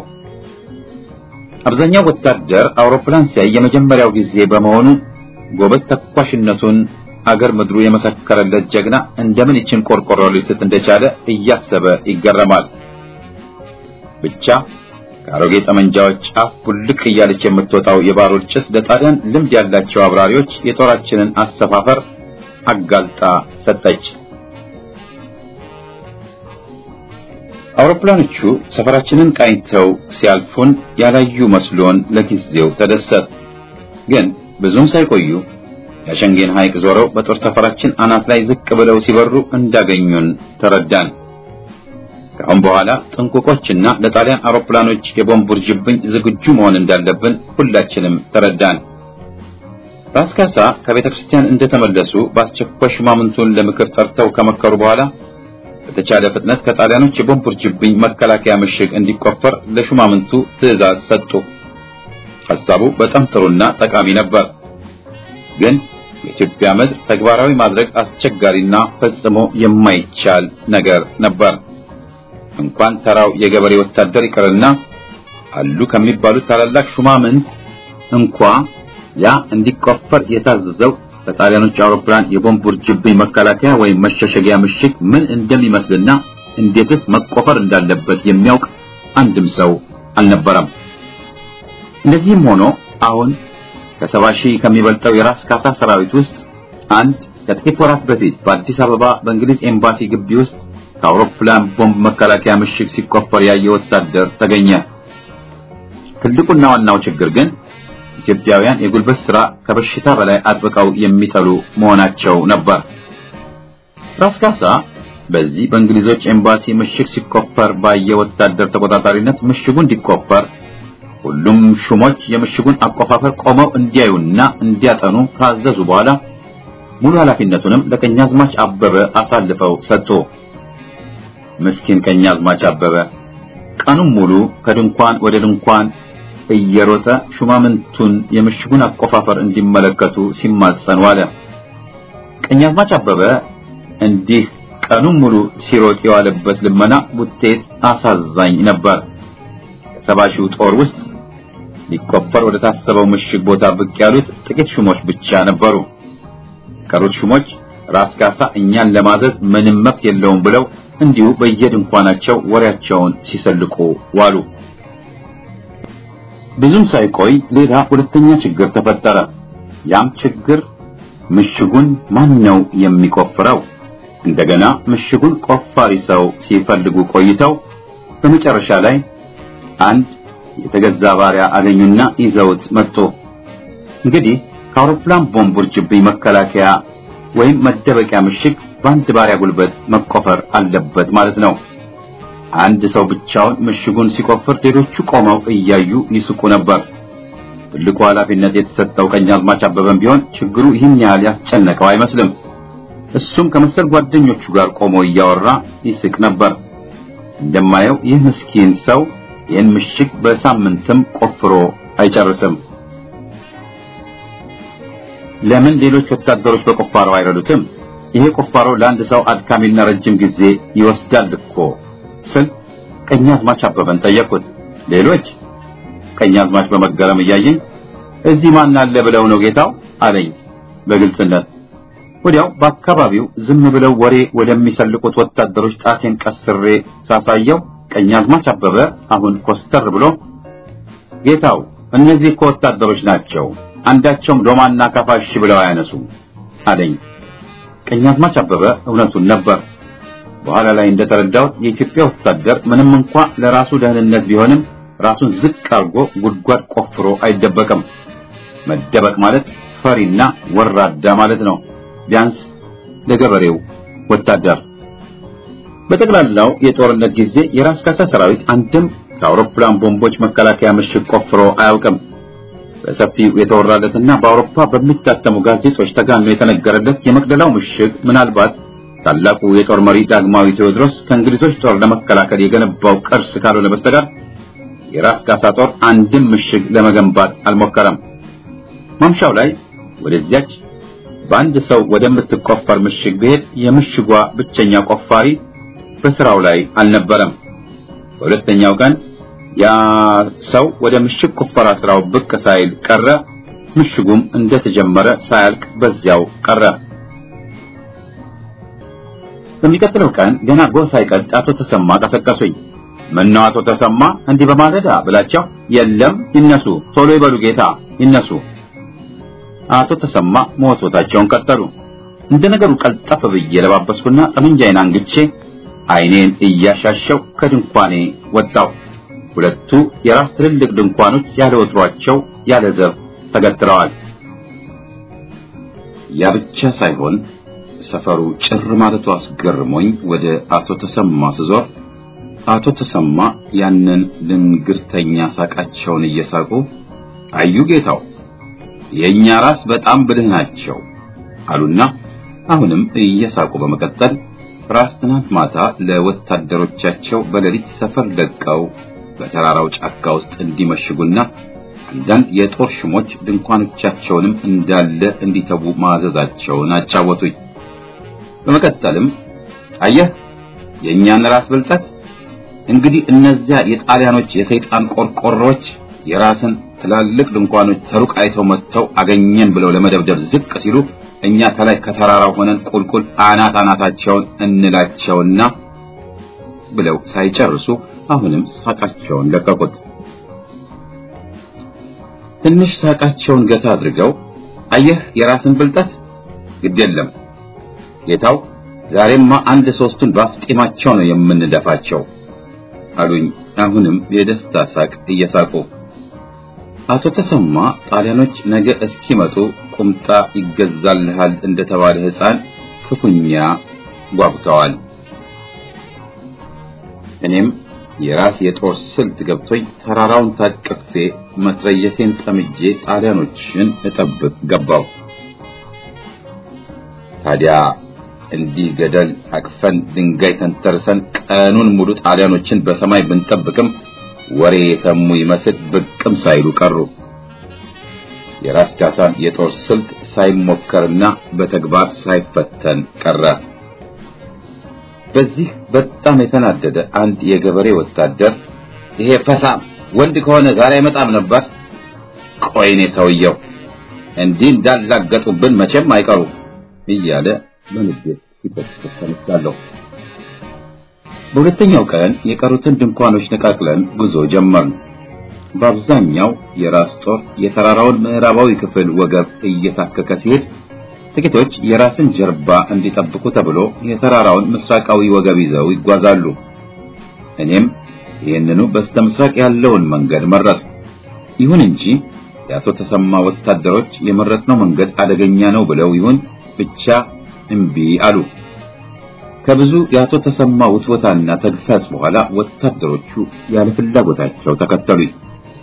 አብዛኛው ወታደር አውሮፕላን ሲያይ የመጀመሪያው ጊዜ በመሆኑ ጎበዝ ተኳሽነቱን አገር ምድሩ የመሰከረለት ጀግና እንደምን ይችን ቆርቆሮ ሊስት እንደቻለ እያሰበ ይገረማል። ብቻ ከአሮጌ ጠመንጃዎች ጫፍ ቡልቅ እያለች የምትወጣው የባሩድ ጭስ ለጣሊያን ልምድ ያላቸው አብራሪዎች የጦራችንን አሰፋፈር አጋልጣ ሰጠች። አውሮፕላኖቹ ሰፈራችንን ቃኝተው ሲያልፉን ያላዩ መስሎን ለጊዜው ተደሰት። ግን ብዙም ሳይቆዩ የሸንጌን ሐይቅ ዞረው በጦር ሰፈራችን አናት ላይ ዝቅ ብለው ሲበሩ እንዳገኙን ተረዳን። ከአሁን በኋላ ጥንቁቆችና ለጣሊያን አውሮፕላኖች የቦምብ ውርጅብኝ ዝግጁ መሆን እንዳለብን ሁላችንም ተረዳን። ራስ ካሳ ከቤተ ክርስቲያን እንደተመለሱ በአስቸኳይ ሹማምንቱን ለምክር ጠርተው ከመከሩ በኋላ በተቻለ ፍጥነት ከጣሊያኖች የቦምብ ውርጅብኝ መከላከያ ምሽግ እንዲቆፈር ለሹማምንቱ ትዕዛዝ ሰጡ። ሐሳቡ በጣም ጥሩና ጠቃሚ ነበር። ግን የኢትዮጵያ ምድር ተግባራዊ ማድረግ አስቸጋሪና ፈጽሞ የማይቻል ነገር ነበር። እንኳን ተራው የገበሬ ወታደር ይቅርና አሉ ከሚባሉት ታላላቅ ሹማምንት እንኳ ያ እንዲቆፈር የታዘዘው ከጣሊያኖች አውሮፕላን የቦምብ ውርጅብኝ መከላከያ ወይም መሸሸጊያ ምሽግ ምን እንደሚመስልና እንዴትስ መቆፈር እንዳለበት የሚያውቅ አንድም ሰው አልነበረም። እንደዚህም ሆኖ አሁን ከሰባ ሺህ ከሚበልጠው የራስ ካሳ ሰራዊት ውስጥ አንድ ከጥቂት ወራት በፊት በአዲስ አበባ በእንግሊዝ ኤምባሲ ግቢ ውስጥ ከአውሮፕላን ቦምብ መከላከያ ምሽግ ሲቆፈር ያየ ወታደር ተገኘ። ትልቁና ዋናው ችግር ግን ኢትዮጵያውያን የጉልበት ሥራ ከበሽታ በላይ አጥብቀው የሚጠሉ መሆናቸው ነበር። ራስ ካሳ በዚህ በእንግሊዞች ኤምባሲ ምሽግ ሲቆፈር ባየ ወታደር ተቆጣጣሪነት ምሽጉ እንዲቆፈር ሁሉም ሹሞች የምሽጉን አቆፋፈር ቆመው እንዲያዩና እንዲያጠኑ ካዘዙ በኋላ ሙሉ ኃላፊነቱንም ለቀኛዝማች አበበ አሳልፈው ሰጡ። ምስኪን ቀኛዝማች አበበ ቀኑን ሙሉ ከድንኳን ወደ ድንኳን እየሮጠ ሹማምንቱን የምሽጉን አቆፋፈር እንዲመለከቱ ሲማጸን ዋለ። ቀኛዝማች አበበ እንዲህ ቀኑን ሙሉ ሲሮጥ የዋለበት ልመና ውጤት አሳዛኝ ነበር። ከሰባ ሺው ጦር ውስጥ ሊቆፈር ወደ ታሰበው ምሽግ ቦታ ብቅ ያሉት ጥቂት ሹሞች ብቻ ነበሩ። ቀሩት ሹሞች ራስ ካሳ እኛን ለማዘዝ ምንም መብት የለውም ብለው እንዲሁ በየድንኳናቸው ወሬያቸውን ሲሰልቁ ዋሉ። ብዙም ሳይቆይ ሌላ ሁለተኛ ችግር ተፈጠረ። ያም ችግር ምሽጉን ማን ነው የሚቆፍረው? እንደገና ምሽጉን ቆፋሪ ሰው ሲፈልጉ ቆይተው በመጨረሻ ላይ አንድ የተገዛ ባሪያ አገኙና ይዘውት መጡ። እንግዲህ ከአውሮፕላን ቦምብ ውርጅብኝ መከላከያ ወይም መደበቂያ ምሽግ በአንድ ባሪያ ጉልበት መቆፈር አለበት ማለት ነው። አንድ ሰው ብቻውን ምሽጉን ሲቆፍር ሌሎቹ ቆመው እያዩ ይስቁ ነበር። ትልቁ ኃላፊነት የተሰጠው ቀኛዝማች አበበም ቢሆን ችግሩ ይህን ያህል ያስጨነቀው አይመስልም። እሱም ከመሰል ጓደኞቹ ጋር ቆሞ እያወራ ይስቅ ነበር። እንደማየው ይህ ምስኪን ሰው ይህን ምሽግ በሳምንትም ቆፍሮ አይጨርስም። ለምን ሌሎች ወታደሮች በቁፋሮ አይረዱትም? ይሄ ቁፋሮ ለአንድ ሰው አድካሚና ረጅም ጊዜ ይወስዳል እኮ ስል ቀኛዝማች አበበን ጠየቁት። ሌሎች ቀኛዝማች በመገረም እያየኝ እዚህ ማን አለ ብለው ነው ጌታው አለኝ በግልጽነት። ወዲያው በአካባቢው ዝም ብለው ወሬ ወደሚሰልቁት ወታደሮች ጣቴን ቀስሬ ሳሳየው ቀኛዝማች አበበ አሁን ኮስተር ብሎ ጌታው እነዚህ እኮ ወታደሮች ናቸው፣ አንዳቸውም ዶማና ካፋሽ ብለው አያነሱም አለኝ። ቀኛዝማች አበበ እውነቱን ነበር። በኋላ ላይ እንደተረዳሁት የኢትዮጵያ ወታደር ምንም እንኳ ለራሱ ደህንነት ቢሆንም ራሱን ዝቅ አድርጎ ጉድጓድ ቆፍሮ አይደበቅም። መደበቅ ማለት ፈሪና ወራዳ ማለት ነው፣ ቢያንስ ለገበሬው ወታደር። በጠቅላላው የጦርነት ጊዜ የራስ ካሳ ሰራዊት አንድም ከአውሮፕላን ቦምቦች መከላከያ ምሽግ ቆፍሮ አያውቅም። በሰፊው የተወራለትና በአውሮፓ በሚታተሙ ጋዜጦች ተጋኖ የተነገረለት የመቅደላው ምሽግ ምናልባት ታላቁ የጦር መሪ ዳግማዊ ቴዎድሮስ ከእንግሊዞች ጦር ለመከላከል የገነባው ቅርስ ካልሆነ በስተቀር የራስ ካሳ ጦር አንድም ምሽግ ለመገንባት አልሞከረም። ማምሻው ላይ ወደዚያች በአንድ ሰው ወደምትቆፈር ምሽግ ብሄድ የምሽጓ ብቸኛ ቆፋሪ በስራው ላይ አልነበረም። በሁለተኛው ቀን ያ ሰው ወደ ምሽግ ቁፈራ ስራው ብቅ ሳይል ቀረ። ምሽጉም እንደተጀመረ ሳያልቅ በዚያው ቀረ። በሚቀጥለው ቀን ገና ጎህ ሳይቀድ አቶ ተሰማ ቀሰቀሱኝ። ምነው አቶ ተሰማ እንዲህ በማለዳ ብላቸው፣ የለም ይነሱ፣ ቶሎ ይበሉ ጌታ ይነሱ። አቶ ተሰማ መወትወታቸውን ቀጠሉ። እንደ ነገሩ ቀልጠፍ ብዬ ለባበስኩና ጠመንጃዬን አንግቼ ዓይኔን እያሻሸው ከድንኳኔ ወጣው። ሁለቱ የራስ ትልልቅ ድንኳኖች ያለ ወትሯቸው ያለ ዘብ ተገትረዋል። ያ ብቻ ሳይሆን ሰፈሩ ጭር ማለቱ አስገርሞኝ ወደ አቶ ተሰማ ስዞር አቶ ተሰማ ያንን ልንግርተኛ ሳቃቸውን እየሳቁ አዩ ጌታው የኛ ራስ በጣም ብልህ ናቸው አሉና አሁንም እየሳቁ በመቀጠል ራስ ትናንት ማታ ለወታደሮቻቸው በሌሊት ሰፈር ለቀው በተራራው ጫካ ውስጥ እንዲመሽጉና አንዳንድ የጦር ሽሞች ድንኳኖቻቸውንም እንዳለ እንዲተዉ ማዘዛቸውን አጫወቱኝ። በመቀጠልም አየህ የእኛን ራስ ብልጠት እንግዲህ እነዚያ የጣሊያኖች የሰይጣን ቆርቆሮች የራስን ትላልቅ ድንኳኖች ተሩቅ አይተው መጥተው አገኘን ብለው ለመደብደብ ዝቅ ሲሉ እኛ ከላይ ከተራራው ሆነን ቁልቁል አናት አናታቸውን እንላቸውና ብለው ሳይጨርሱ አሁንም ሳቃቸውን ለቀቁት። ትንሽ ሳቃቸውን ገታ አድርገው አየህ የራስን ብልጠት ግድ የለም ጌታው፣ ዛሬማ አንድ ሶስቱን ባፍጢማቸው ነው የምንደፋቸው አሉኝ። አሁንም የደስታ ሳቅ እየሳቁ አቶ ተሰማ ጣሊያኖች ነገ እስኪመጡ ቁምጣ ይገዛልሃል እንደተባለ ሕፃን ክፉኛ ጓጉተዋል። እኔም የራስ የጦር ስልት ገብቶኝ ተራራውን ታቅፌ መትረየሴን ጠምጄ ጣሊያኖችን እጠብቅ ገባው። ታዲያ እንዲህ ገደል አቅፈን ድንጋይ ተንተርሰን ቀኑን ሙሉ ጣሊያኖችን በሰማይ ብንጠብቅም ወሬ የሰሙ ይመስል ብቅም ሳይሉ ቀሩ። የራስ ካሳን የጦር ስልት ሳይሞከርና በተግባር ሳይፈተን ቀረ። በዚህ በጣም የተናደደ አንድ የገበሬ ወታደር ይሄ ፈሳም ወንድ ከሆነ ዛሬ አይመጣም ነበር። ቆይኔ ሰውየው እንዲህ እንዳላገጡብን መቼም አይቀሩ እያለ በንዴት ሲቆጥር ተነስቻለሁ። በሁለተኛው ቀን የቀሩትን ድንኳኖች ነቃቅለን ጉዞ ጀመርን። በአብዛኛው የራስ ጦር የተራራውን ምዕራባዊ ክፍል ወገብ እየታከከ ሲሄድ ጥቂቶች የራስን ጀርባ እንዲጠብቁ ተብሎ የተራራውን ምስራቃዊ ወገብ ይዘው ይጓዛሉ። እኔም ይህንኑ በስተ ምስራቅ ያለውን መንገድ መረጥኩ። ይሁን እንጂ የአቶ ተሰማ ወታደሮች የመረጥነው መንገድ አደገኛ ነው ብለው ይሁን ብቻ እምቢ አሉ። ከብዙ የአቶ ተሰማ ውትወታና ተግሳጽ በኋላ ወታደሮቹ ያለ ፍላጎታቸው ተከተሉኝ።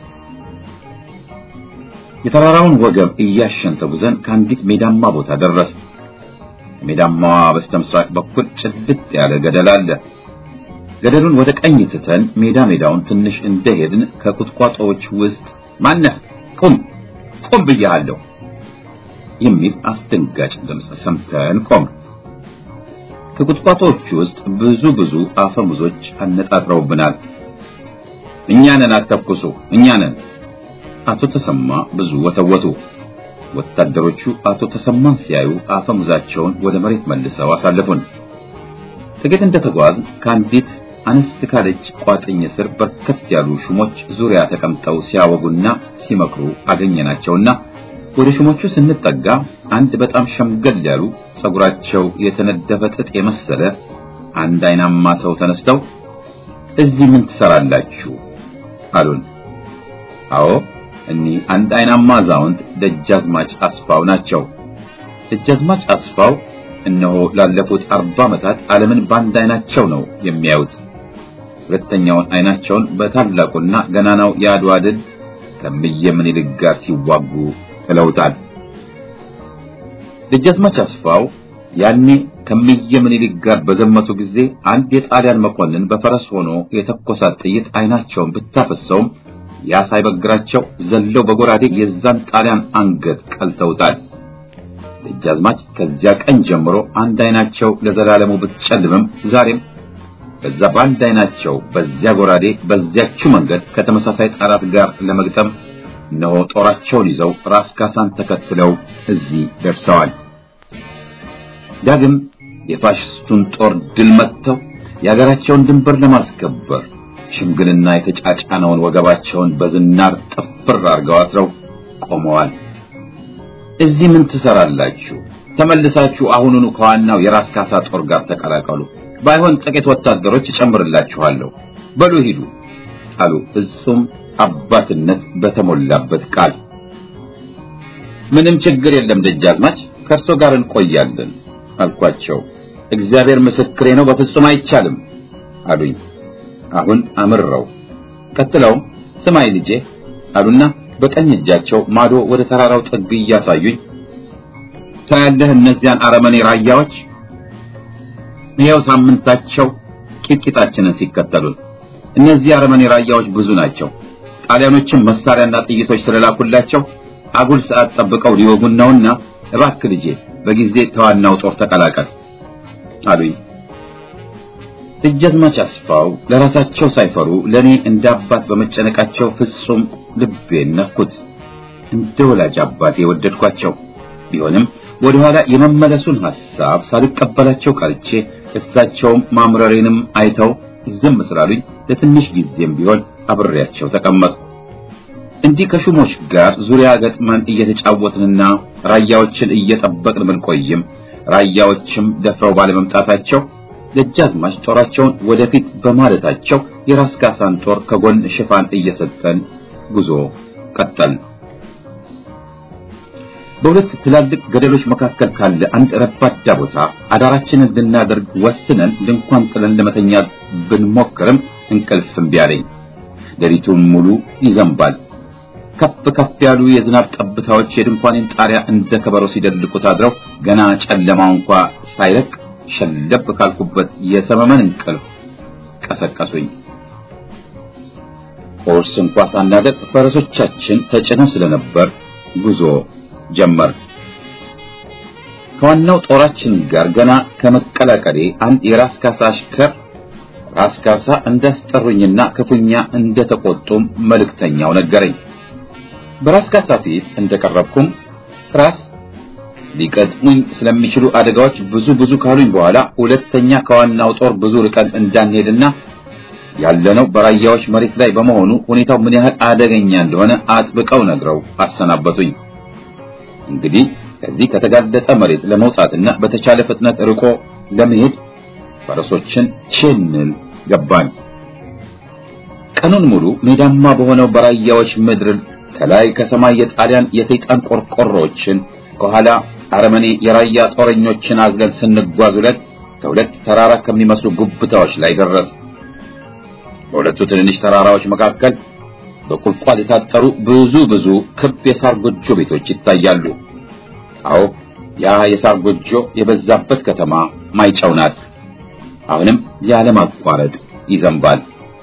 የተራራውን ወገብ እያሸን ተጉዘን ከአንዲት ሜዳማ ቦታ ደረስ። ሜዳማዋ በስተምስራቅ በኩል ጭልጥ ያለ ገደል አለ። ገደሉን ወደ ቀኝ ትተን ሜዳ ሜዳውን ትንሽ እንደሄድን ከቁጥቋጦዎች ውስጥ ማነህ ቁም ቁም ብያለሁ የሚል አስደንጋጭ ድምፅ ሰምተን ቆም። ከቁጥቋጦዎቹ ውስጥ ብዙ ብዙ አፈሙዞች አነጣጥረውብናል። እኛ ነን፣ አተኩሱ፣ እኛ ነን። አቶ ተሰማ ብዙ ወተወቱ። ወታደሮቹ አቶ ተሰማን ሲያዩ አፈሙዛቸውን ወደ መሬት መልሰው አሳለፉን። ጥቂት እንደተጓዝ ከአንዲት አነስ ካለች ቋጥኝ ስር በርከት ያሉ ሹሞች ዙሪያ ተቀምጠው ሲያወጉና ሲመክሩ አገኘናቸውና ወደ ሹሞቹ ስንጠጋ አንድ በጣም ሸምገል ያሉ ጸጉራቸው የተነደፈ ጥጥ የመሰለ አንድ አይናማ ሰው ተነስተው እዚህ ምን ትሰራላችሁ አሉን። አዎ እኒህ አንድ አይናማ አዛውንት ደጃዝማች አስፋው ናቸው። ደጃዝማች አስፋው እነሆ ላለፉት አርባ ዓመታት ዓለምን በአንድ አይናቸው ነው የሚያዩት። ሁለተኛውን አይናቸውን በታላቁና ገናናው የአድዋ ድል ከእምዬ ምኒልክ ጋር ሲዋጉ ጥለውታል። ደጃዝማች አስፋው ያኔ ከእምዬ ምኒልክ ጋር በዘመቱ ጊዜ አንድ የጣሊያን መኮንን በፈረስ ሆኖ የተኮሳት ጥይት አይናቸውን ብታፈሰውም ያ ሳይበግራቸው ዘለው በጎራዴ የዛን ጣሊያን አንገት ቀልተውታል። ደጃዝማች ከዚያ ቀን ጀምሮ አንድ አይናቸው ለዘላለሙ ብትጨልምም ዛሬም በዛ በአንድ አይናቸው በዚያ ጎራዴ በዚያችው መንገድ ከተመሳሳይ ጠላት ጋር ለመግጠም እነሆ ጦራቸውን ይዘው ራስ ካሳን ተከትለው እዚህ ደርሰዋል። ዳግም የፋሽስቱን ጦር ድል መጥተው የሀገራቸውን ድንበር ለማስከበር ሽምግልና የተጫጫነውን ወገባቸውን በዝናር ጥፍር አድርገው አስረው ቆመዋል። እዚህ ምን ትሰራላችሁ? ተመልሳችሁ አሁኑኑ ከዋናው የራስ ካሳ ጦር ጋር ተቀላቀሉ። ባይሆን ጥቂት ወታደሮች እጨምርላችኋለሁ። በሉ ሂዱ አሉ ፍጹም አባትነት በተሞላበት ቃል። ምንም ችግር የለም ደጃዝማች፣ ከእርሶ ጋር እንቆያለን አልኳቸው። እግዚአብሔር ምስክሬ ነው፣ በፍጹም አይቻልም አሉኝ። አሁን አምረው ቀጥለውም ስማይ ልጄ አሉና በቀኝ እጃቸው ማዶ ወደ ተራራው ጥግ እያሳዩኝ ታያለህ እነዚያን አረመኔ ራያዎች ይኸው ሳምንታቸው ቂጥቂጣችንን ሲከተሉን። እነዚህ አረመኔ ራያዎች ብዙ ናቸው። ጣሊያኖችን መሳሪያና ጥይቶች ስለላኩላቸው አጉል ሰዓት ጠብቀው ሊወጉን ነውና እባክህ ልጄ በጊዜ ተዋናው ጦር ተቀላቀል አሉኝ። ደጃዝማች አስፋው ለራሳቸው ሳይፈሩ ለኔ እንደ አባት በመጨነቃቸው ፍጹም ልቤን ነኩት። እንደ ወላጅ አባቴ የወደድኳቸው ቢሆንም ወደኋላ የመመለሱን ሐሳብ ሳልቀበላቸው ቀርቼ እሳቸውም ማምረሬንም አይተው ዝም ስላሉኝ ለትንሽ ጊዜም ቢሆን አብሬያቸው ተቀመጥኩ። እንዲህ ከሹሞች ጋር ዙሪያ ገጥመን እየተጫወትንና ራያዎችን እየጠበቅን ብንቆይም ራያዎችም ደፍረው ባለመምጣታቸው ደጃዝማች ጦራቸውን ወደፊት በማለታቸው የራስ ካሳን ጦር ከጎን ሽፋን እየሰጠን ጉዞ ቀጠል። በሁለት ትላልቅ ገደሎች መካከል ካለ አንድ ረባዳ ቦታ አዳራችንን ልናደርግ ወስነን ድንኳን ጥለን ለመተኛት ብንሞክርም እንቅልፍ እምቢ አለኝ። ሌሊቱን ሙሉ ይዘንባል። ከፍ ከፍ ያሉ የዝናብ ጠብታዎች የድንኳኔን ጣሪያ እንደ ከበሮ ሲደልቁት አድረው ገና ጨለማው እንኳ ሳይለቅ ሸለብ ካልኩበት የሰመመን እንቅልፍ ቀሰቀሱኝ። ቁርስ እንኳ ሳናደርግ ፈረሶቻችን ተጭነው ስለነበር ጉዞ ጀመር። ከዋናው ጦራችን ጋር ገና ከመቀላቀሌ አንድ የራስ ካሳ አሽከር ራስ ካሳ እንዳስጠሩኝና ክፉኛ እንደተቆጡም መልእክተኛው ነገረኝ። በራስ ካሳ ፊት እንደቀረብኩም ራስ ሊቀጥሙኝ ስለሚችሉ አደጋዎች ብዙ ብዙ ካሉኝ በኋላ ሁለተኛ ከዋናው ጦር ብዙ ርቀን እንዳንሄድና ያለነው በራያዎች መሬት ላይ በመሆኑ ሁኔታው ምን ያህል አደገኛ እንደሆነ አጥብቀው ነግረው አሰናበቱኝ። እንግዲህ ከዚህ ከተጋለጠ መሬት ለመውጣትና በተቻለ ፍጥነት ርቆ ለመሄድ ፈረሶችን ችንል ገባን። ቀኑን ሙሉ ሜዳማ በሆነው በራያዎች ምድር ከላይ ከሰማይ የጣሊያን የሰይጣን ቆርቆሮችን ከኋላ አረመኔ የራያ ጦረኞችን አዝለን ስንጓዝ ሁለት ከሁለት ተራራ ከሚመስሉ ጉብታዎች ላይ ደረስ። በሁለቱ ትንንሽ ተራራዎች መካከል በቁልቋል የታጠሩ ብዙ ብዙ ክብ የሳር ጎጆ ቤቶች ይታያሉ። አዎ ያ የሳር ጎጆ የበዛበት ከተማ ማይጨው ናት። አሁንም ያለማቋረጥ ይዘንባል።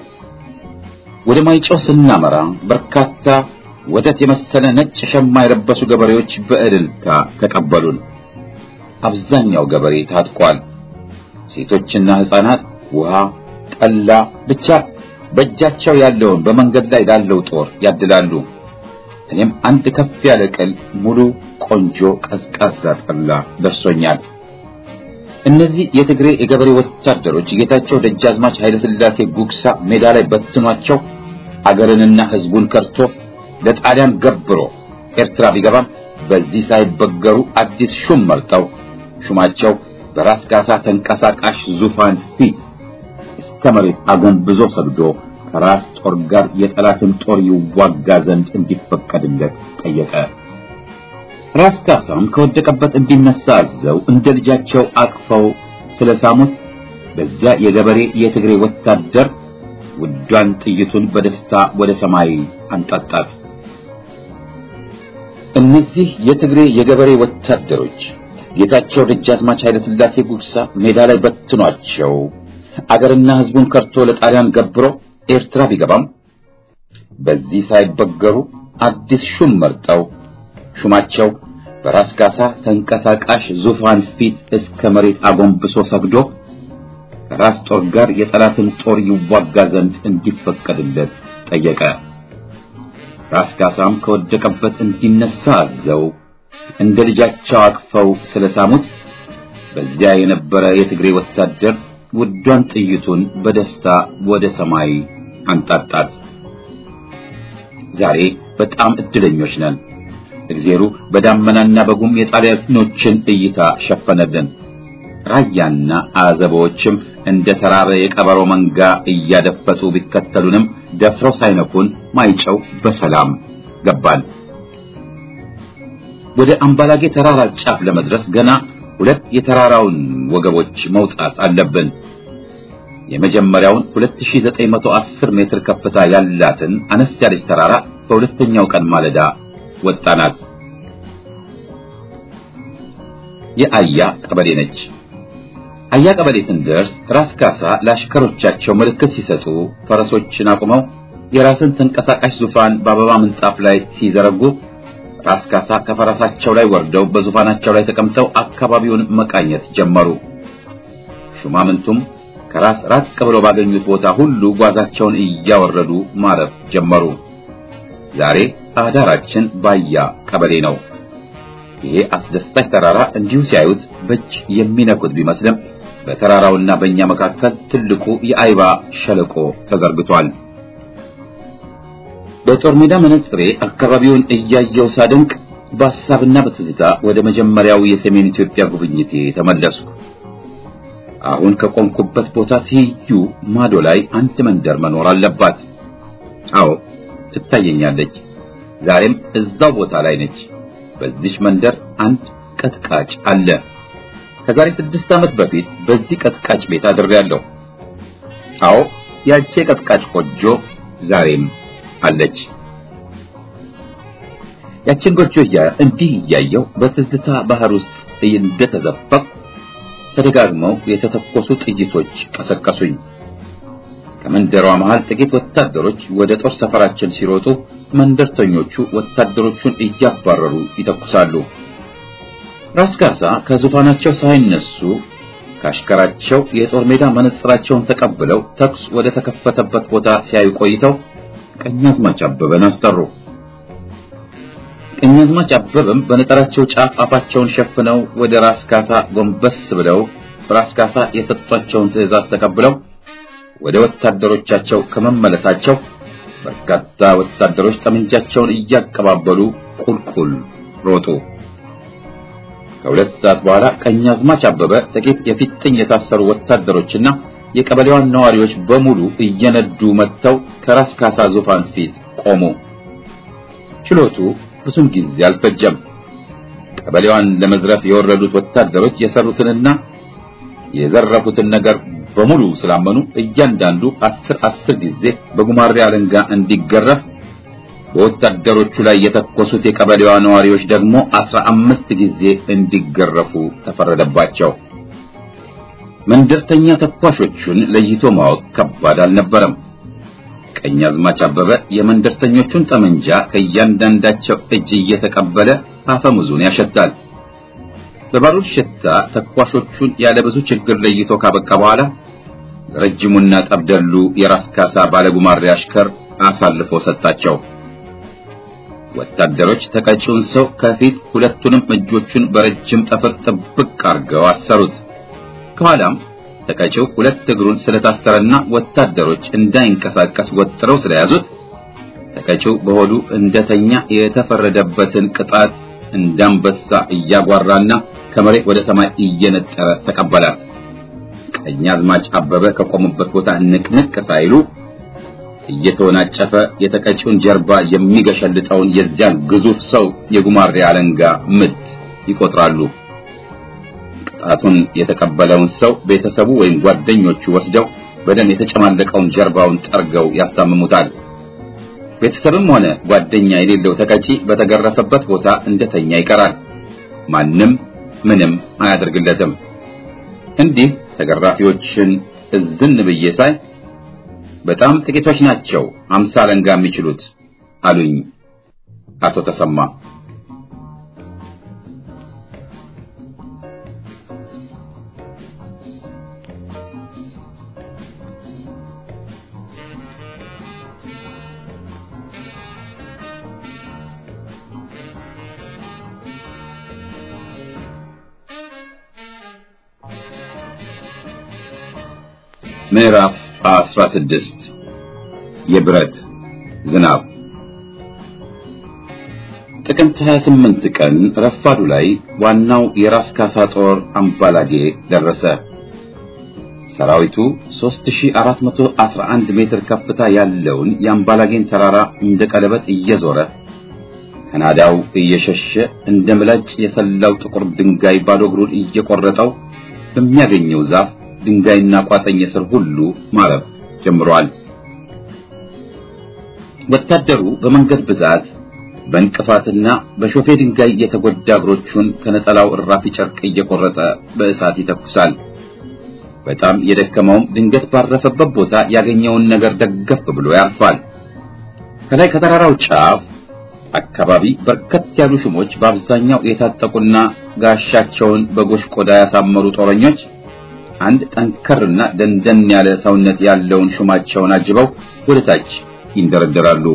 ወደ ማይጨው ስናመራ በርካታ ወተት የመሰለ ነጭ ሸማ የለበሱ ገበሬዎች በእልልታ ተቀበሉን። አብዛኛው ገበሬ ታጥቋል። ሴቶችና ሕፃናት ውሃ፣ ጠላ ብቻ በእጃቸው ያለውን በመንገድ ላይ ላለው ጦር ያድላሉ። እኔም አንድ ከፍ ያለ ቅል ሙሉ ቆንጆ ቀዝቃዛ ጠላ ደርሶኛል። እነዚህ የትግሬ የገበሬ ወታደሮች ጌታቸው ደጃዝማች ኃይለ ሥላሴ ጉግሳ ሜዳ ላይ በትኗቸው አገርንና ሕዝቡን ከርቶ ለጣሊያን ገብሮ ኤርትራ ቢገባም በዚህ ሳይበገሩ አዲስ ሹም መርጠው ሹማቸው በራስ ካሳ ተንቀሳቃሽ ዙፋን ፊት እስከ መሬት አጎንብዞ ሰግዶ ከራስ ጦር ጋር የጠላትን ጦር ይዋጋ ዘንድ እንዲፈቀድለት ጠየቀ። ራስ ካሳም ከወደቀበት እንዲነሳ አዘው እንደ ልጃቸው አቅፈው ስለሳሙት በዚያ የገበሬ የትግሬ ወታደር ውዷን ጥይቱን በደስታ ወደ ሰማይ አንጣጣት። እነዚህ የትግሬ የገበሬ ወታደሮች ጌታቸው ደጃዝማች ኃይለ ሥላሴ ጉግሳ ሜዳ ላይ በትኗቸው አገርና ሕዝቡን ከርቶ ለጣሊያን ገብሮ ኤርትራ ቢገባም በዚህ ሳይበገሩ አዲስ ሹም መርጠው ሹማቸው በራስ ካሳ ተንቀሳቃሽ ዙፋን ፊት እስከ መሬት አጎንብሶ ሰግዶ ከራስ ጦር ጋር የጠላትን ጦር ይዋጋ ዘንድ እንዲፈቀድለት ጠየቀ። ራስ ካሳም ከወደቀበት እንዲነሳ አዘው እንደ ልጃቸው አቅፈው ስለሳሙት በዚያ የነበረ የትግሬ ወታደር ውዷን ጥይቱን በደስታ ወደ ሰማይ አንጣጣት። ዛሬ በጣም እድለኞች ነን። እግዜሩ በዳመናና በጉም የጣሊያኖችን እይታ ሸፈነልን። ራያና አዘቦችም እንደ ተራበ የቀበሮ መንጋ እያደፈጡ ቢከተሉንም ደፍረው ሳይነኩን ማይጨው በሰላም ገባን። ወደ አምባላጌ ተራራ ጫፍ ለመድረስ ገና ሁለት የተራራውን ወገቦች መውጣት አለብን። የመጀመሪያውን 2910 ሜትር ከፍታ ያላትን አነስ ያለች ተራራ በሁለተኛው ቀን ማለዳ ወጣናት። የአያ ቀበሌ ነች። አያ ቀበሌ ስንደርስ ራስ ካሳ ለአሽከሮቻቸው ምልክት ሲሰጡ ፈረሶችን አቁመው የራስን ተንቀሳቃሽ ዙፋን በአበባ ምንጣፍ ላይ ሲዘረጉ ራስ ካሳ ከፈረሳቸው ላይ ወርደው በዙፋናቸው ላይ ተቀምጠው አካባቢውን መቃኘት ጀመሩ። ሹማምንቱም ከራስ ራቅ ብለው ባገኙት ቦታ ሁሉ ጓዛቸውን እያወረዱ ማረፍ ጀመሩ። ዛሬ አዳራችን ባያ ቀበሌ ነው። ይሄ አስደሳች ተራራ እንዲሁ ሲያዩት በእጅ የሚነኩት ቢመስልም በተራራውና በእኛ መካከል ትልቁ የአይባ ሸለቆ ተዘርግቷል። በጦር ሜዳ መነጽሬ አካባቢውን እያየው ሳደንቅ በሐሳብና በትዝታ ወደ መጀመሪያው የሰሜን ኢትዮጵያ ጉብኝቴ ተመለስኩ። አሁን ከቆምኩበት ቦታ ትይዩ ማዶ ላይ አንድ መንደር መኖር አለባት። አዎ ትታየኛለች። ዛሬም እዛው ቦታ ላይ ነች። በዚች መንደር አንድ ቀጥቃጭ አለ። ከዛሬ ስድስት ዓመት በፊት በዚህ ቀጥቃጭ ቤት አድሬያለሁ። አዎ ያቺ ቀጥቃጭ ጎጆ ዛሬም አለች። ያችን ጎጆ እንዲህ እያየው በትዝታ ባህር ውስጥ እንደተዘፈቅ ተደጋግመው የተተኮሱ ጥይቶች ቀሰቀሱኝ። ከመንደሯ መሃል ጥቂት ወታደሮች ወደ ጦር ሰፈራችን ሲሮጡ መንደርተኞቹ ወታደሮቹን እያባረሩ ይተኩሳሉ። ራስ ካሳ ከዙፋናቸው ሳይነሱ ካሽከራቸው የጦር ሜዳ መነጽራቸውን ተቀብለው ተኩስ ወደ ተከፈተበት ቦታ ሲያዩ ቆይተው ቀኛዝማች አበበን አስጠሩ። ቀኛዝማች አበበም በነጠራቸው ጫፍ አፋቸውን ሸፍነው ወደ ራስ ካሳ ጎንበስ ብለው ራስ ካሳ የሰጧቸውን ትዕዛዝ ተቀብለው ወደ ወታደሮቻቸው ከመመለሳቸው በርካታ ወታደሮች ጠመንጃቸውን እያቀባበሉ ቁልቁል ሮጡ። ከሁለት ሰዓት በኋላ ቀኛዝማች አበበ ጥቂት የፊጥኝ የታሰሩ ወታደሮችና የቀበሌዋን ነዋሪዎች በሙሉ እየነዱ መጥተው ከራስ ካሳ ዙፋን ፊት ቆሙ። ችሎቱ ብዙም ጊዜ አልፈጀም። ቀበሌዋን ለመዝረፍ የወረዱት ወታደሮች የሰሩትንና የዘረፉትን ነገር በሙሉ ስላመኑ እያንዳንዱ አስር አስር ጊዜ በጉማሬ አለንጋ እንዲገረፍ በወታደሮቹ ላይ የተኮሱት የቀበሌዋ ነዋሪዎች ደግሞ አስራ አምስት ጊዜ እንዲገረፉ ተፈረደባቸው። መንደርተኛ ተኳሾቹን ለይቶ ማወቅ ከባድ አልነበረም። ቀኛዝማች አበበ የመንደርተኞቹን ጠመንጃ ከእያንዳንዳቸው እጅ እየተቀበለ አፈሙዙን ያሸታል። በባሩድ ሽታ ተኳሾቹን ያለ ብዙ ችግር ለይቶ ካበቃ በኋላ ረጅሙና ጠብደሉ የራስ ካሳ ባለጉማሬ አሽከር አሳልፎ ሰጣቸው። ወታደሮች ተቀጪውን ሰው ከፊት ሁለቱንም እጆቹን በረጅም ጠፍር ጥብቅ አድርገው አሰሩት። ከኋላም ተቀጪው ሁለት እግሩን ስለታሰረና ወታደሮች እንዳይንቀሳቀስ ወጥረው ስለያዙት ተቀጪው በሆዱ እንደተኛ የተፈረደበትን ቅጣት እንዳንበሳ እያጓራና ከመሬት ወደ ሰማይ እየነጠረ ተቀበላት። ቀኛዝማች አበበ ከቆሙበት ቦታ ንቅንቅ ሳይሉ እየተወናጨፈ የተቀጪውን ጀርባ የሚገሸልጠውን የዚያን ግዙፍ ሰው የጉማሬ አለንጋ ምት ይቆጥራሉ። ቅጣቱን የተቀበለውን ሰው ቤተሰቡ ወይም ጓደኞቹ ወስደው በደም የተጨማለቀውን ጀርባውን ጠርገው ያስታምሙታል። ቤተሰብም ሆነ ጓደኛ የሌለው ተቀጪ በተገረፈበት ቦታ እንደተኛ ይቀራል። ማንም ምንም አያደርግለትም። እንዲህ ተገራፊዎችን እዝን ብዬ ሳይ በጣም ጥቂቶች ናቸው አምሳ አለንጋ የሚችሉት አሉኝ አቶ ተሰማ። ምዕራፍ 16 የብረት ዝናብ ጥቅምት 28 ቀን ረፋዱ ላይ ዋናው የራስ ካሳ ጦር አምባላጌ ደረሰ። ሰራዊቱ 3411 ሜትር ከፍታ ያለውን የአምባላጌን ተራራ እንደ ቀለበት እየዞረ ከናዳው እየሸሸ እንደ ምላጭ የሰላው ጥቁር ድንጋይ ባዶ እግሩን እየቆረጠው በሚያገኘው ዛፍ ድንጋይና ቋጠኝ ስር ሁሉ ማረፍ ጀምሯል። ወታደሩ በመንገድ ብዛት በእንቅፋትና በሾፌ ድንጋይ የተጎዳ እግሮቹን ከነጠላው እራፊ ጨርቅ እየቆረጠ በእሳት ይተኩሳል። በጣም የደከመውም ድንገት ባረፈበት ቦታ ያገኘውን ነገር ደገፍ ብሎ ያርፋል። ከላይ ከተራራው ጫፍ አካባቢ በርከት ያሉ ሹሞች በአብዛኛው የታጠቁና ጋሻቸውን በጎሽ ቆዳ ያሳመሩ ጦረኞች አንድ ጠንከርና ደንደን ያለ ሰውነት ያለውን ሹማቸውን አጅበው ወደ ታች ይንደረደራሉ።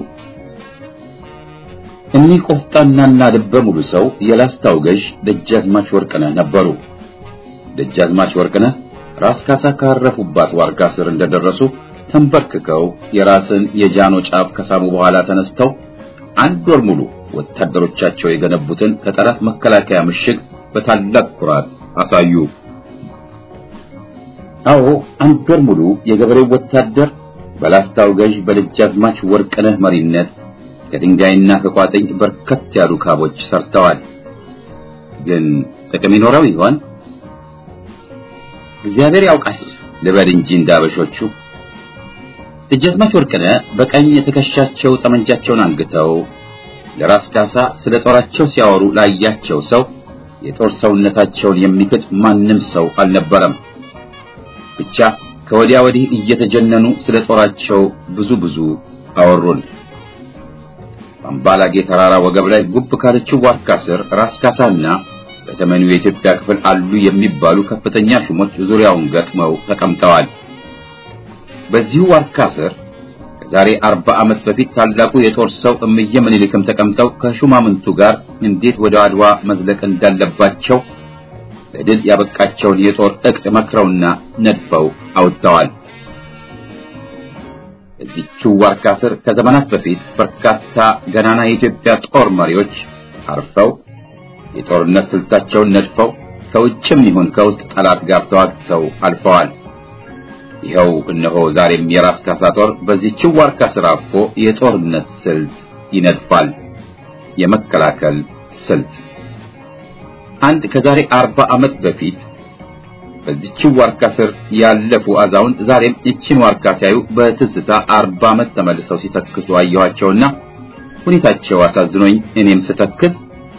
እኒህ ቆፍጣናና ልበ ሙሉ ሰው የላስታው ገዥ ደጃዝማች ወርቅነህ ነበሩ። ደጃዝማች ወርቅነህ ራስ ካሳ ካረፉባት ዋርጋ ስር እንደደረሱ ተንበርክከው የራስን የጃኖ ጫፍ ከሳሙ በኋላ ተነስተው አንድ ወር ሙሉ ወታደሮቻቸው የገነቡትን ከጠላት መከላከያ ምሽግ በታላቅ ኩራት አሳዩ። አዎ አንድ ወር ሙሉ የገበሬው ወታደር በላስታው ገዥ በደጃዝማች ወርቅነህ መሪነት ከድንጋይና ከቋጥኝ በርከት ያሉ ካቦች ሰርተዋል። ግን ጥቅም ይኖረው ይሆን? እግዚአብሔር ያውቃል ልበል እንጂ እንዳበሾቹ። ደጃዝማች ወርቅነህ በቀኝ ትከሻቸው ጠመንጃቸውን አንግተው ለራስ ካሳ ስለ ጦራቸው ሲያወሩ ላያቸው ሰው የጦር ሰውነታቸውን የሚክድ ማንም ሰው አልነበረም። ብቻ ከወዲያ ወዲህ እየተጀነኑ ስለ ጦራቸው ብዙ ብዙ አወሩን። በአምባላጌ ተራራ ወገብ ላይ ጉብ ካለችው ዋርካ ስር ራስ ካሳና በሰሜኑ የኢትዮጵያ ክፍል አሉ የሚባሉ ከፍተኛ ሹሞች ዙሪያውን ገጥመው ተቀምጠዋል። በዚሁ ዋርካ ስር ከዛሬ አርባ ዓመት በፊት ታላቁ የጦር ሰው እምዬ ምኒልክም ተቀምጠው ከሹማምንቱ ጋር እንዴት ወደ አድዋ መዝለቅ እንዳለባቸው ለድል ያበቃቸውን የጦር ዕቅድ መክረውና ነድፈው አውጥተዋል። እዚችው ዋርካ ስር ከዘመናት በፊት በርካታ ገናና የኢትዮጵያ ጦር መሪዎች አርፈው የጦርነት ስልታቸውን ነድፈው ከውጭም ይሁን ከውስጥ ጠላት ጋር ተዋግተው አልፈዋል። ይኸው እነሆ ዛሬም የራስ ካሳ ጦር በዚህችው ዋርካ ስር አርፎ የጦርነት ስልት ይነድፋል። የመከላከል ስልት አንድ ከዛሬ አርባ ዓመት በፊት በዚህችው ዋርካ ስር ያለፉ አዛውንት ዛሬም ይችን ዋርካ ሲያዩ በትዝታ አርባ ዓመት ተመልሰው ሲተክሱ አየኋቸውና ሁኔታቸው አሳዝኖኝ እኔም ስተክስ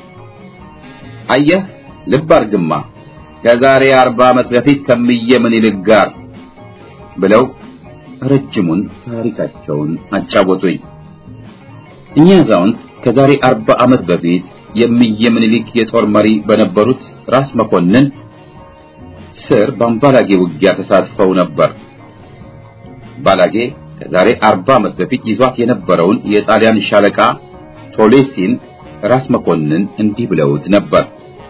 አየህ ልብ አርግማ ከዛሬ አርባ ዓመት በፊት ከምዬ ምኒልክ ጋር ብለው ረጅሙን ታሪካቸውን አጫወቱኝ። እኚህ አዛውንት ከዛሬ አርባ ዓመት በፊት የምዬ ምኒልክ የጦር መሪ በነበሩት ራስ መኮንን ስር በአምባላጌ ውጊያ ተሳትፈው ነበር። ባላጌ ከዛሬ አርባ ዓመት በፊት ይዟት የነበረውን የጣሊያን ሻለቃ ቶሌሲን ራስ መኮንን እንዲህ ብለውት ነበር።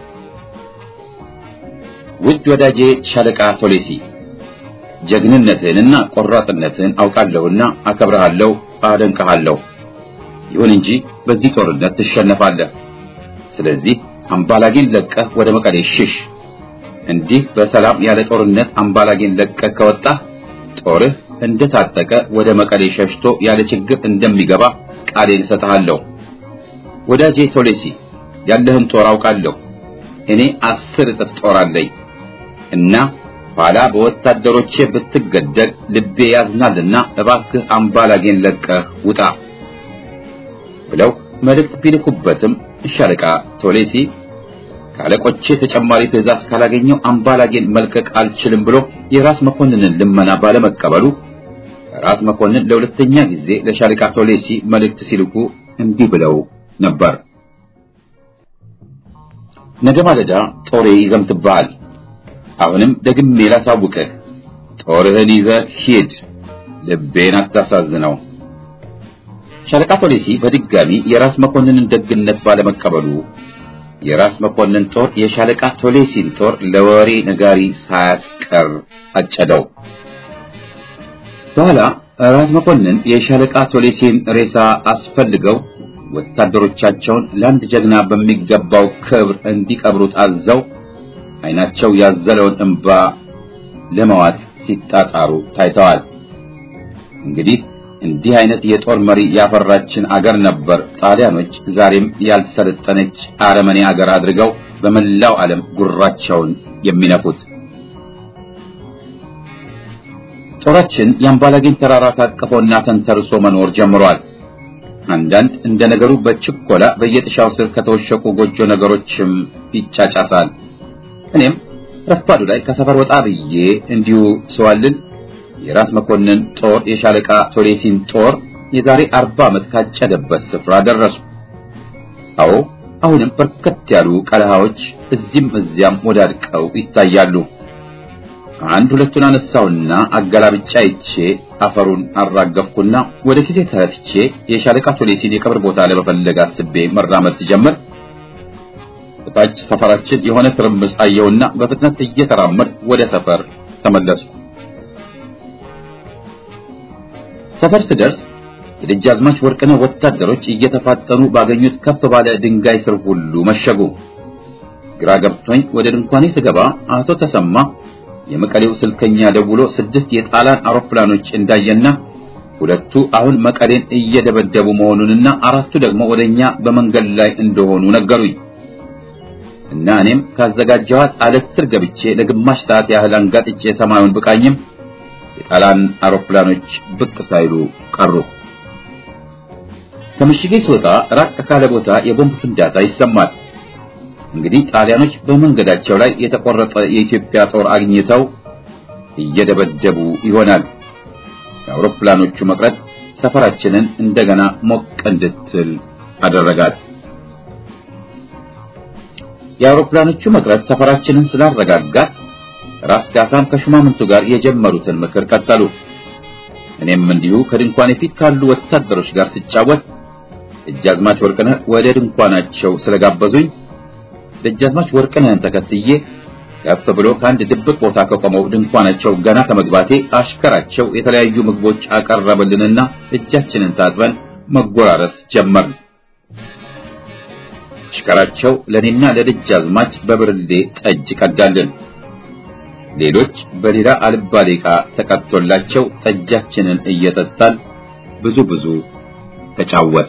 ውድ ወዳጄ ሻለቃ ቶሌሲ ጀግንነትህንና ቆራጥነትህን አውቃለሁና አከብረሃለሁ፣ አደንቀሃለሁ። ይሁን እንጂ በዚህ ጦርነት ትሸነፋለህ። ስለዚህ አምባላጌን ለቀህ ወደ መቀሌ ሽሽ። እንዲህ በሰላም ያለ ጦርነት አምባላጌን ለቀህ ከወጣህ ጦርህ እንደታጠቀ ወደ መቀሌ ሸሽቶ ያለ ችግር እንደሚገባ ቃሌን እሰጥሃለሁ። ወዳጄ ቶሌሲ ያለህን ጦር አውቃለሁ። እኔ አስር እጥፍ ጦር አለኝ እና ኋላ በወታደሮቼ ብትገደል ልቤ ያዝናልና እባክህ አምባላጌን ለቀህ ውጣ ብለው መልእክት ቢልኩበትም ሻለቃ ቶሌሲ ካለቆቼ ተጨማሪ ትዕዛዝ ካላገኘው አምባላጌን መልቀቅ አልችልም ብሎ የራስ መኮንንን ልመና ባለመቀበሉ ራስ መኮንን ለሁለተኛ ጊዜ ለሻለቃ ቶሌሲ መልእክት ሲልኩ እንዲህ ብለው ነበር። ነገ ማለዳ ጦሬ ይዘምትብሃል። አሁንም ደግሜ ላሳውቅህ፣ ጦርህን ይዘህ ሂድ፣ ልቤን አታሳዝነው። ሻለቃ ቶሌሲ በድጋሚ የራስ መኮንንን ደግነት ባለመቀበሉ የራስ መኮንን ጦር የሻለቃ ቶሌሲን ጦር ለወሬ ነጋሪ ሳያስቀር አጨደው። በኋላ ራስ መኮንን የሻለቃ ቶሌሲን ሬሳ አስፈልገው ወታደሮቻቸውን ለአንድ ጀግና በሚገባው ክብር እንዲቀብሩት አዘው ዓይናቸው ያዘለውን እንባ ለመዋጥ ሲጣጣሩ ታይተዋል። እንግዲህ እንዲህ አይነት የጦር መሪ ያፈራችን አገር ነበር ጣሊያኖች ዛሬም ያልሰለጠነች አረመኔ አገር አድርገው በመላው ዓለም ጉራቸውን የሚነፉት። ጦራችን የአምባላጌን ተራራ ታቅፎና ተንተርሶ መኖር ጀምሯል። አንዳንድ እንደ ነገሩ በችኮላ በየጥሻው ስር ከተወሸቁ ጎጆ ነገሮችም ይጫጫሳል። እኔም ረፋዱ ላይ ከሰፈር ወጣ ብዬ እንዲሁ ሰዋልን የራስ መኮንን ጦር የሻለቃ ቶሌሲን ጦር የዛሬ አርባ ዓመት ካጨደበት ስፍራ ደረሱ። አዎ አሁንም በርከት ያሉ ቀለሃዎች እዚህም እዚያም ወዳድቀው ይታያሉ። አንድ ሁለቱን አነሳውና አገላብጫ ይቼ አፈሩን አራገፍኩና ወደ ጊዜ ተረትቼ የሻለቃ ቶሌሲን የቀብር ቦታ ለመፈለግ አስቤ መራመድ ሲጀምር በታች ሰፈራችን የሆነ ትርምስ አየውና በፍጥነት እየተራመድ ወደ ሰፈር ተመለሱ። ሰፈር ስደርስ የደጃዝማች ወርቅነህ ወታደሮች እየተፋጠኑ ባገኙት ከፍ ባለ ድንጋይ ስር ሁሉ መሸጉ። ግራ ገብቶኝ ወደ ድንኳኔ ስገባ አቶ ተሰማ የመቀሌው ስልከኛ ደውሎ ስድስት የጣሊያን አውሮፕላኖች እንዳየና ሁለቱ አሁን መቀሌን እየደበደቡ መሆኑንና አራቱ ደግሞ ወደኛ በመንገድ ላይ እንደሆኑ ነገሩኝ እና እኔም ካዘጋጀኋት አለት ስር ገብቼ ለግማሽ ሰዓት ያህል አንጋጥጬ ሰማዩን ብቃኝም የጣሊያን አውሮፕላኖች ብቅ ሳይሉ ቀሩ። ከምሽጌ ስወጣ ራቅ ካለ ቦታ የቦምብ ፍንዳታ ይሰማል። እንግዲህ ጣሊያኖች በመንገዳቸው ላይ የተቆረጠ የኢትዮጵያ ጦር አግኝተው እየደበደቡ ይሆናል። የአውሮፕላኖቹ መቅረት ሰፈራችንን እንደገና ሞቅ እንድትል አደረጋት። የአውሮፕላኖቹ መቅረት ሰፈራችንን ስላረጋጋት ራስ ካሳም ከሹማምንቱ ጋር የጀመሩትን ምክር ቀጠሉ። እኔም እንዲሁ ከድንኳኔ ፊት ካሉ ወታደሮች ጋር ስጫወት ደጃዝማች ወርቅነህ ወደ ድንኳናቸው ስለጋበዙኝ ደጃዝማች ወርቅነህን ተከትዬ ከፍ ብሎ ከአንድ ድብቅ ቦታ ከቆመው ድንኳናቸው ገና ከመግባቴ አሽከራቸው የተለያዩ ምግቦች አቀረበልንና እጃችንን ታጥበን መጎራረስ ጀመርን። አሽከራቸው ለኔና ለደጃዝማች በብርሌ ጠጅ ቀዳልን። ሌሎች በሌላ አልባሌ ዕቃ ተቀጥቶላቸው ጠጃችንን እየጠጣን ብዙ ብዙ ተጫወት።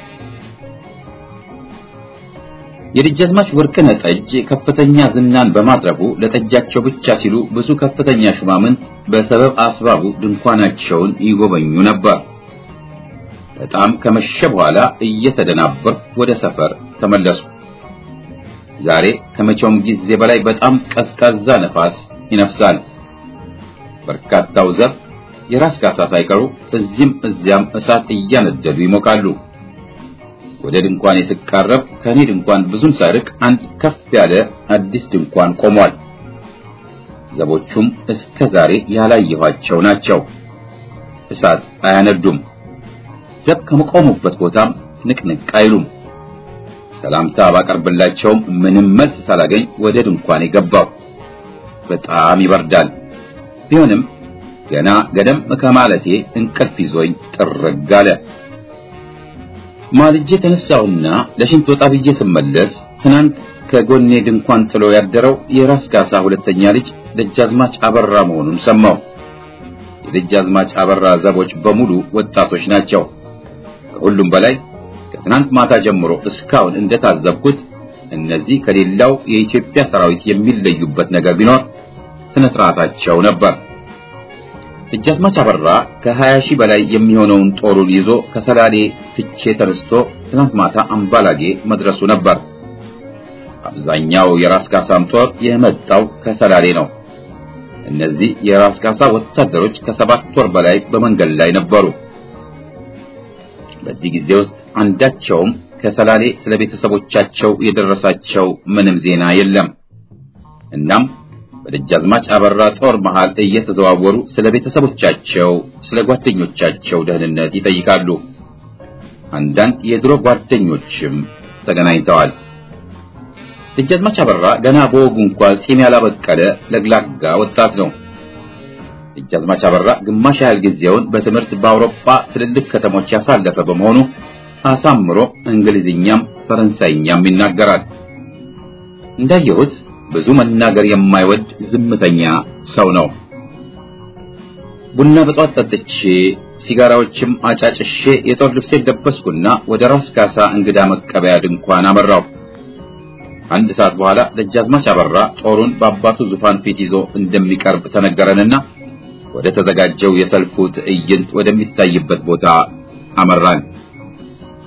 የደጃዝማች ወርቅነህ ጠጅ ከፍተኛ ዝናን በማትረፉ ለጠጃቸው ብቻ ሲሉ ብዙ ከፍተኛ ሹማምንት በሰበብ አስባቡ ድንኳናቸውን ይጎበኙ ነበር። በጣም ከመሸ በኋላ እየተደናበርኩ ወደ ሰፈር ተመለሱ። ዛሬ ከመቼውም ጊዜ በላይ በጣም ቀዝቃዛ ነፋስ ይነፍሳል። በርካታው ዘብ የራስ ካሳ ሳይቀሩ እዚህም እዚያም እሳት እያነደዱ ይሞቃሉ። ወደ ድንኳን ስቃረብ ከኔ ድንኳን ብዙም ሳይርቅ አንድ ከፍ ያለ አዲስ ድንኳን ቆሟል። ዘቦቹም እስከ ዛሬ ያላየኋቸው ናቸው። እሳት አያነዱም። ዘብ ከመቆሙበት ቦታም ንቅንቅ አይሉም። ሰላምታ ባቀርብላቸውም ምንም መልስ ሳላገኝ ወደ ድንኳኔ ገባሁ። በጣም ይበርዳል። ቢሆንም ገና ገደም ከማለቴ እንቅልፍ ይዞኝ ጥርግ አለ። ማልጄ ተነሳሁና ለሽንት ወጣ ብዬ ስመለስ ትናንት ከጎኔ ድንኳን ጥሎ ያደረው የራስ ካሳ ሁለተኛ ልጅ ደጃዝማች አበራ መሆኑን ሰማሁ። የደጃዝማች አበራ ዘቦች በሙሉ ወጣቶች ናቸው። ከሁሉም በላይ ከትናንት ማታ ጀምሮ እስካሁን እንደታዘብኩት እነዚህ ከሌላው የኢትዮጵያ ሰራዊት የሚለዩበት ነገር ቢኖር ስነ ስርዓታቸው ነበር። ደጃዝማች አበራ ከሀያ ሺህ በላይ የሚሆነውን ጦሩን ይዞ ከሰላሌ ፍቼ ተነስቶ ትናንት ማታ አምባላጌ መድረሱ ነበር። አብዛኛው የራስ ካሳም ጦር የመጣው ከሰላሌ ነው። እነዚህ የራስ ካሳ ወታደሮች ከሰባት ወር በላይ በመንገድ ላይ ነበሩ። በዚህ ጊዜ ውስጥ አንዳቸውም ከሰላሌ ስለ ቤተሰቦቻቸው የደረሳቸው ምንም ዜና የለም። እናም በደጃዝማች አበራ ጦር መሃል እየተዘዋወሩ ስለ ቤተሰቦቻቸው፣ ስለ ጓደኞቻቸው ደህንነት ይጠይቃሉ። አንዳንድ የድሮ ጓደኞችም ተገናኝተዋል። ደጃዝማች አበራ ገና በወጉ እንኳን ጺም ያላበቀለ ለግላጋ ወጣት ነው። ደጃዝማች አበራ ግማሽ ያህል ጊዜውን በትምህርት በአውሮፓ ትልልቅ ከተሞች ያሳለፈ በመሆኑ አሳምሮ እንግሊዝኛም ፈረንሳይኛም ይናገራል። እንዳየሁት ብዙ መናገር የማይወድ ዝምተኛ ሰው ነው። ቡና በጧት ጠጥቼ ሲጋራዎችም አጫጭሼ የጦር ልብሴን ለበስኩና ወደ ራስ ካሳ እንግዳ መቀበያ ድንኳን አመራው። አንድ ሰዓት በኋላ ደጃዝማች አበራ ጦሩን በአባቱ ዙፋን ፊት ይዞ እንደሚቀርብ ተነገረንና ወደ ተዘጋጀው የሰልፉ ትዕይንት ወደሚታይበት ቦታ አመራን።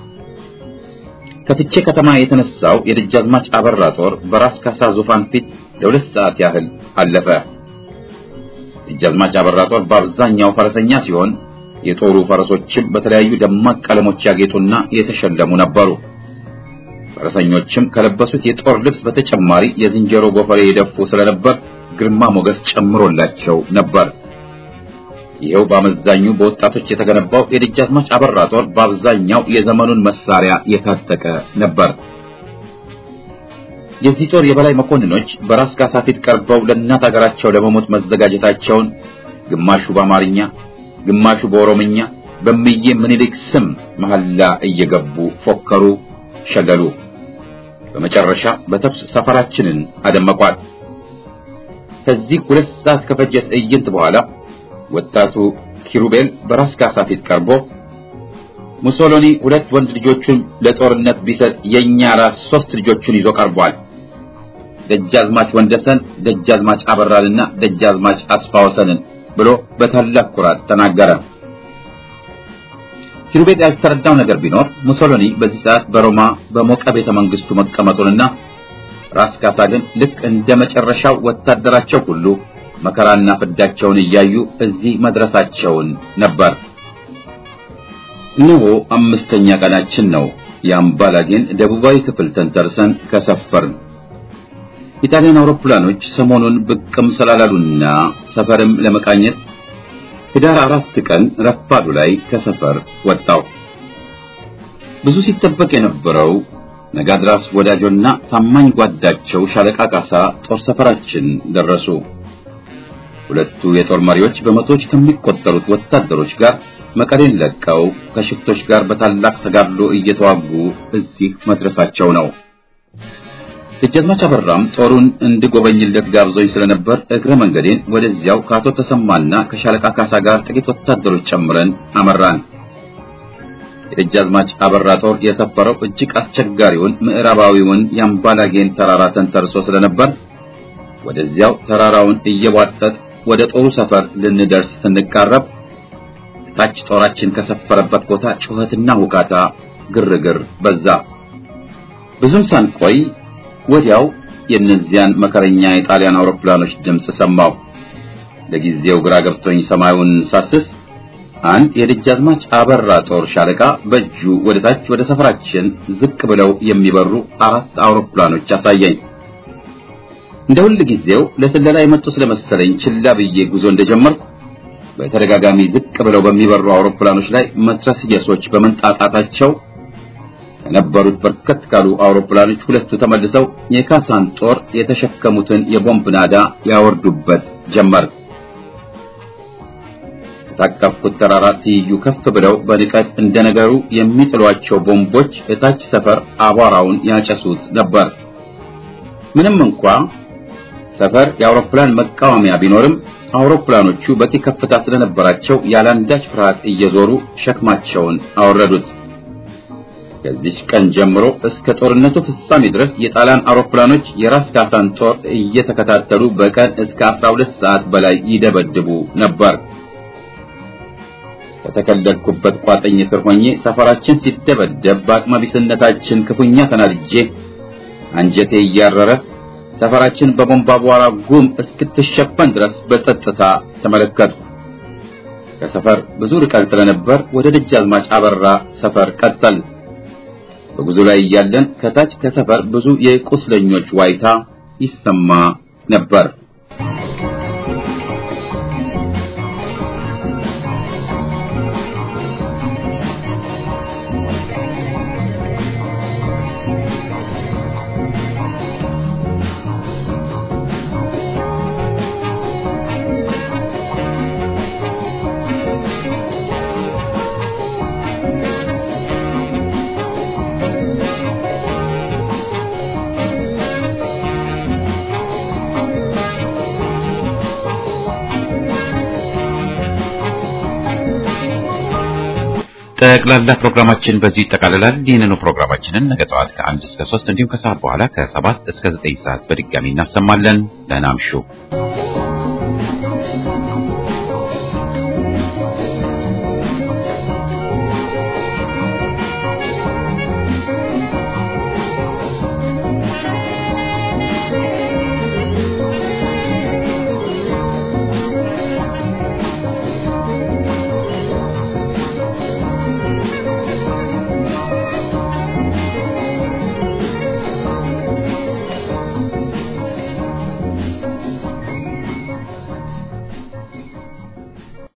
ከፍቼ ከተማ የተነሳው የደጃዝማች አበራ ጦር በራስ ካሳ ዙፋን ፊት ለሁለት ሰዓት ያህል አለፈ። ደጃዝማች አበራ ጦር በአብዛኛው ፈረሰኛ ሲሆን የጦሩ ፈረሶችም በተለያዩ ደማቅ ቀለሞች ያጌጡና የተሸለሙ ነበሩ። ፈረሰኞችም ከለበሱት የጦር ልብስ በተጨማሪ የዝንጀሮ ጎፈሬ የደፉ ስለነበር ግርማ ሞገስ ጨምሮላቸው ነበር። ይኸው በአመዛኙ በወጣቶች የተገነባው የደጃዝማች አበራ ጦር በአብዛኛው የዘመኑን መሳሪያ የታጠቀ ነበር። የዚህ ጦር የበላይ መኮንኖች በራስ ካሳ ፊት ቀርበው ለእናት ሀገራቸው ለመሞት መዘጋጀታቸውን ግማሹ በአማርኛ ግማሹ በኦሮምኛ በምዬ ምኒልክ ስም መሐላ እየገቡ ፎከሩ፣ ሸገሉ። በመጨረሻ በተኩስ ሰፈራችንን አደመቋል። ከዚህ ሁለት ሰዓት ከፈጀ ትዕይንት በኋላ ወጣቱ ኪሩቤል በራስ ካሳ ፊት ቀርቦ ሙሶሎኒ ሁለት ወንድ ልጆቹን ለጦርነት ቢሰጥ የኛ ራስ ሶስት ልጆቹን ይዞ ቀርቧል። ደጃዝማች ወንደሰን፣ ደጃዝማች አበራንና ደጃዝማች አስፋወሰንን ብሎ በታላቅ ኩራት ተናገረ። ኪሩቤል ያልተረዳው ነገር ቢኖር ሙሶሎኒ በዚህ ሰዓት በሮማ በሞቀ ቤተ መንግስቱ መቀመጡንና ራስ ካሳ ግን ልክ እንደ መጨረሻው ወታደራቸው ሁሉ መከራና ፍዳቸውን እያዩ እዚህ መድረሳቸውን ነበር። እነሆ አምስተኛ ቀናችን ነው። የአምባላጌን ደቡባዊ ክፍል ተንተርሰን ከሰፈርን። ኢጣሊያን አውሮፕላኖች ሰሞኑን ብቅም ስላላሉና ሰፈርም ለመቃኘት ህዳር አራት ቀን ረፋዱ ላይ ከሰፈር ወጣው። ብዙ ሲጠበቅ የነበረው ነጋድራስ ወዳጆና ታማኝ ጓዳቸው ሻለቃ ካሳ ጦር ሰፈራችን ደረሱ። ሁለቱ የጦር መሪዎች በመቶዎች ከሚቆጠሩት ወታደሮች ጋር መቀሌን ለቀው ከሽፍቶች ጋር በታላቅ ተጋድሎ እየተዋጉ እዚህ መድረሳቸው ነው። ደጃዝማች አበራም ጦሩን እንድጎበኝለት ጋብዞኝ ስለነበር እግረ መንገዴን ወደዚያው ከአቶ ተሰማና ከሻለቃ ካሳ ጋር ጥቂት ወታደሮች ጨምረን አመራን። የደጃዝማች አበራ ጦር የሰፈረው እጅግ አስቸጋሪውን ምዕራባዊውን የአምባላጌን ተራራ ተንተርሶ ስለነበር ወደዚያው ተራራውን እየቧጠጥ ወደ ጦሩ ሰፈር ልንደርስ ስንቃረብ ታች ጦራችን ከሰፈረበት ቦታ ጩኸትና ሁካታ፣ ግርግር በዛ። ብዙም ሳንቆይ ወዲያው የእነዚያን መከረኛ የጣሊያን አውሮፕላኖች ድምፅ ሰማሁ። ለጊዜው ግራ ገብቶኝ ሰማዩን ሳስስ አንድ የደጃዝማች አበራ ጦር ሻለቃ በእጁ ወደ ታች ወደ ሰፈራችን ዝቅ ብለው የሚበሩ አራት አውሮፕላኖች አሳየኝ። እንደ ሁል ጊዜው ለስለላ የመጡ ስለመሰለኝ ችላ ብዬ ጉዞ እንደጀመርኩ በተደጋጋሚ ዝቅ ብለው በሚበሩ አውሮፕላኖች ላይ መትረየሶች በመንጣጣታቸው ከነበሩት በርከት ካሉ አውሮፕላኖች ሁለቱ ተመልሰው የካሳን ጦር የተሸከሙትን የቦምብ ናዳ ያወርዱበት ጀመር። ከታቀፍኩት ተራራ ትይዩ ከፍ ብለው በንቀት እንደነገሩ የሚጥሏቸው ቦምቦች እታች ሰፈር አቧራውን ያጨሱት ነበር። ምንም እንኳ ሰፈር የአውሮፕላን መቃወሚያ ቢኖርም አውሮፕላኖቹ በቂ ከፍታ ስለነበራቸው ያላንዳች ፍርሃት እየዞሩ ሸክማቸውን አወረዱት። ከዚች ቀን ጀምሮ እስከ ጦርነቱ ፍጻሜ ድረስ የጣሊያን አውሮፕላኖች የራስ ካሳን ጦር እየተከታተሉ በቀን እስከ 12 ሰዓት በላይ ይደበድቡ ነበር። ከተከለልኩበት ቋጥኝ ስር ሆኜ ሰፈራችን ሲደበደብ በአቅመቢስነታችን ክፉኛ ተናድጄ አንጀቴ እያረረ ሰፈራችን በቦምብ አቧራ ጉም እስክትሸፈን ድረስ በጸጥታ ተመለከትኩ። ከሰፈር ብዙ ርቀን ስለነበር ወደ ደጃዝማች አበራ ሰፈር ቀጠል። በጉዞ ላይ እያለን ከታች ከሰፈር ብዙ የቁስለኞች ዋይታ ይሰማ ነበር። ጠቅላላ ፕሮግራማችን በዚህ ይጠቃልላል። ይህንኑ ፕሮግራማችንን ነገ ጠዋት ከአንድ እስከ ሶስት እንዲሁም ከሰዓት በኋላ ከሰባት እስከ ዘጠኝ ሰዓት በድጋሚ እናሰማለን። ደህና እምሹ።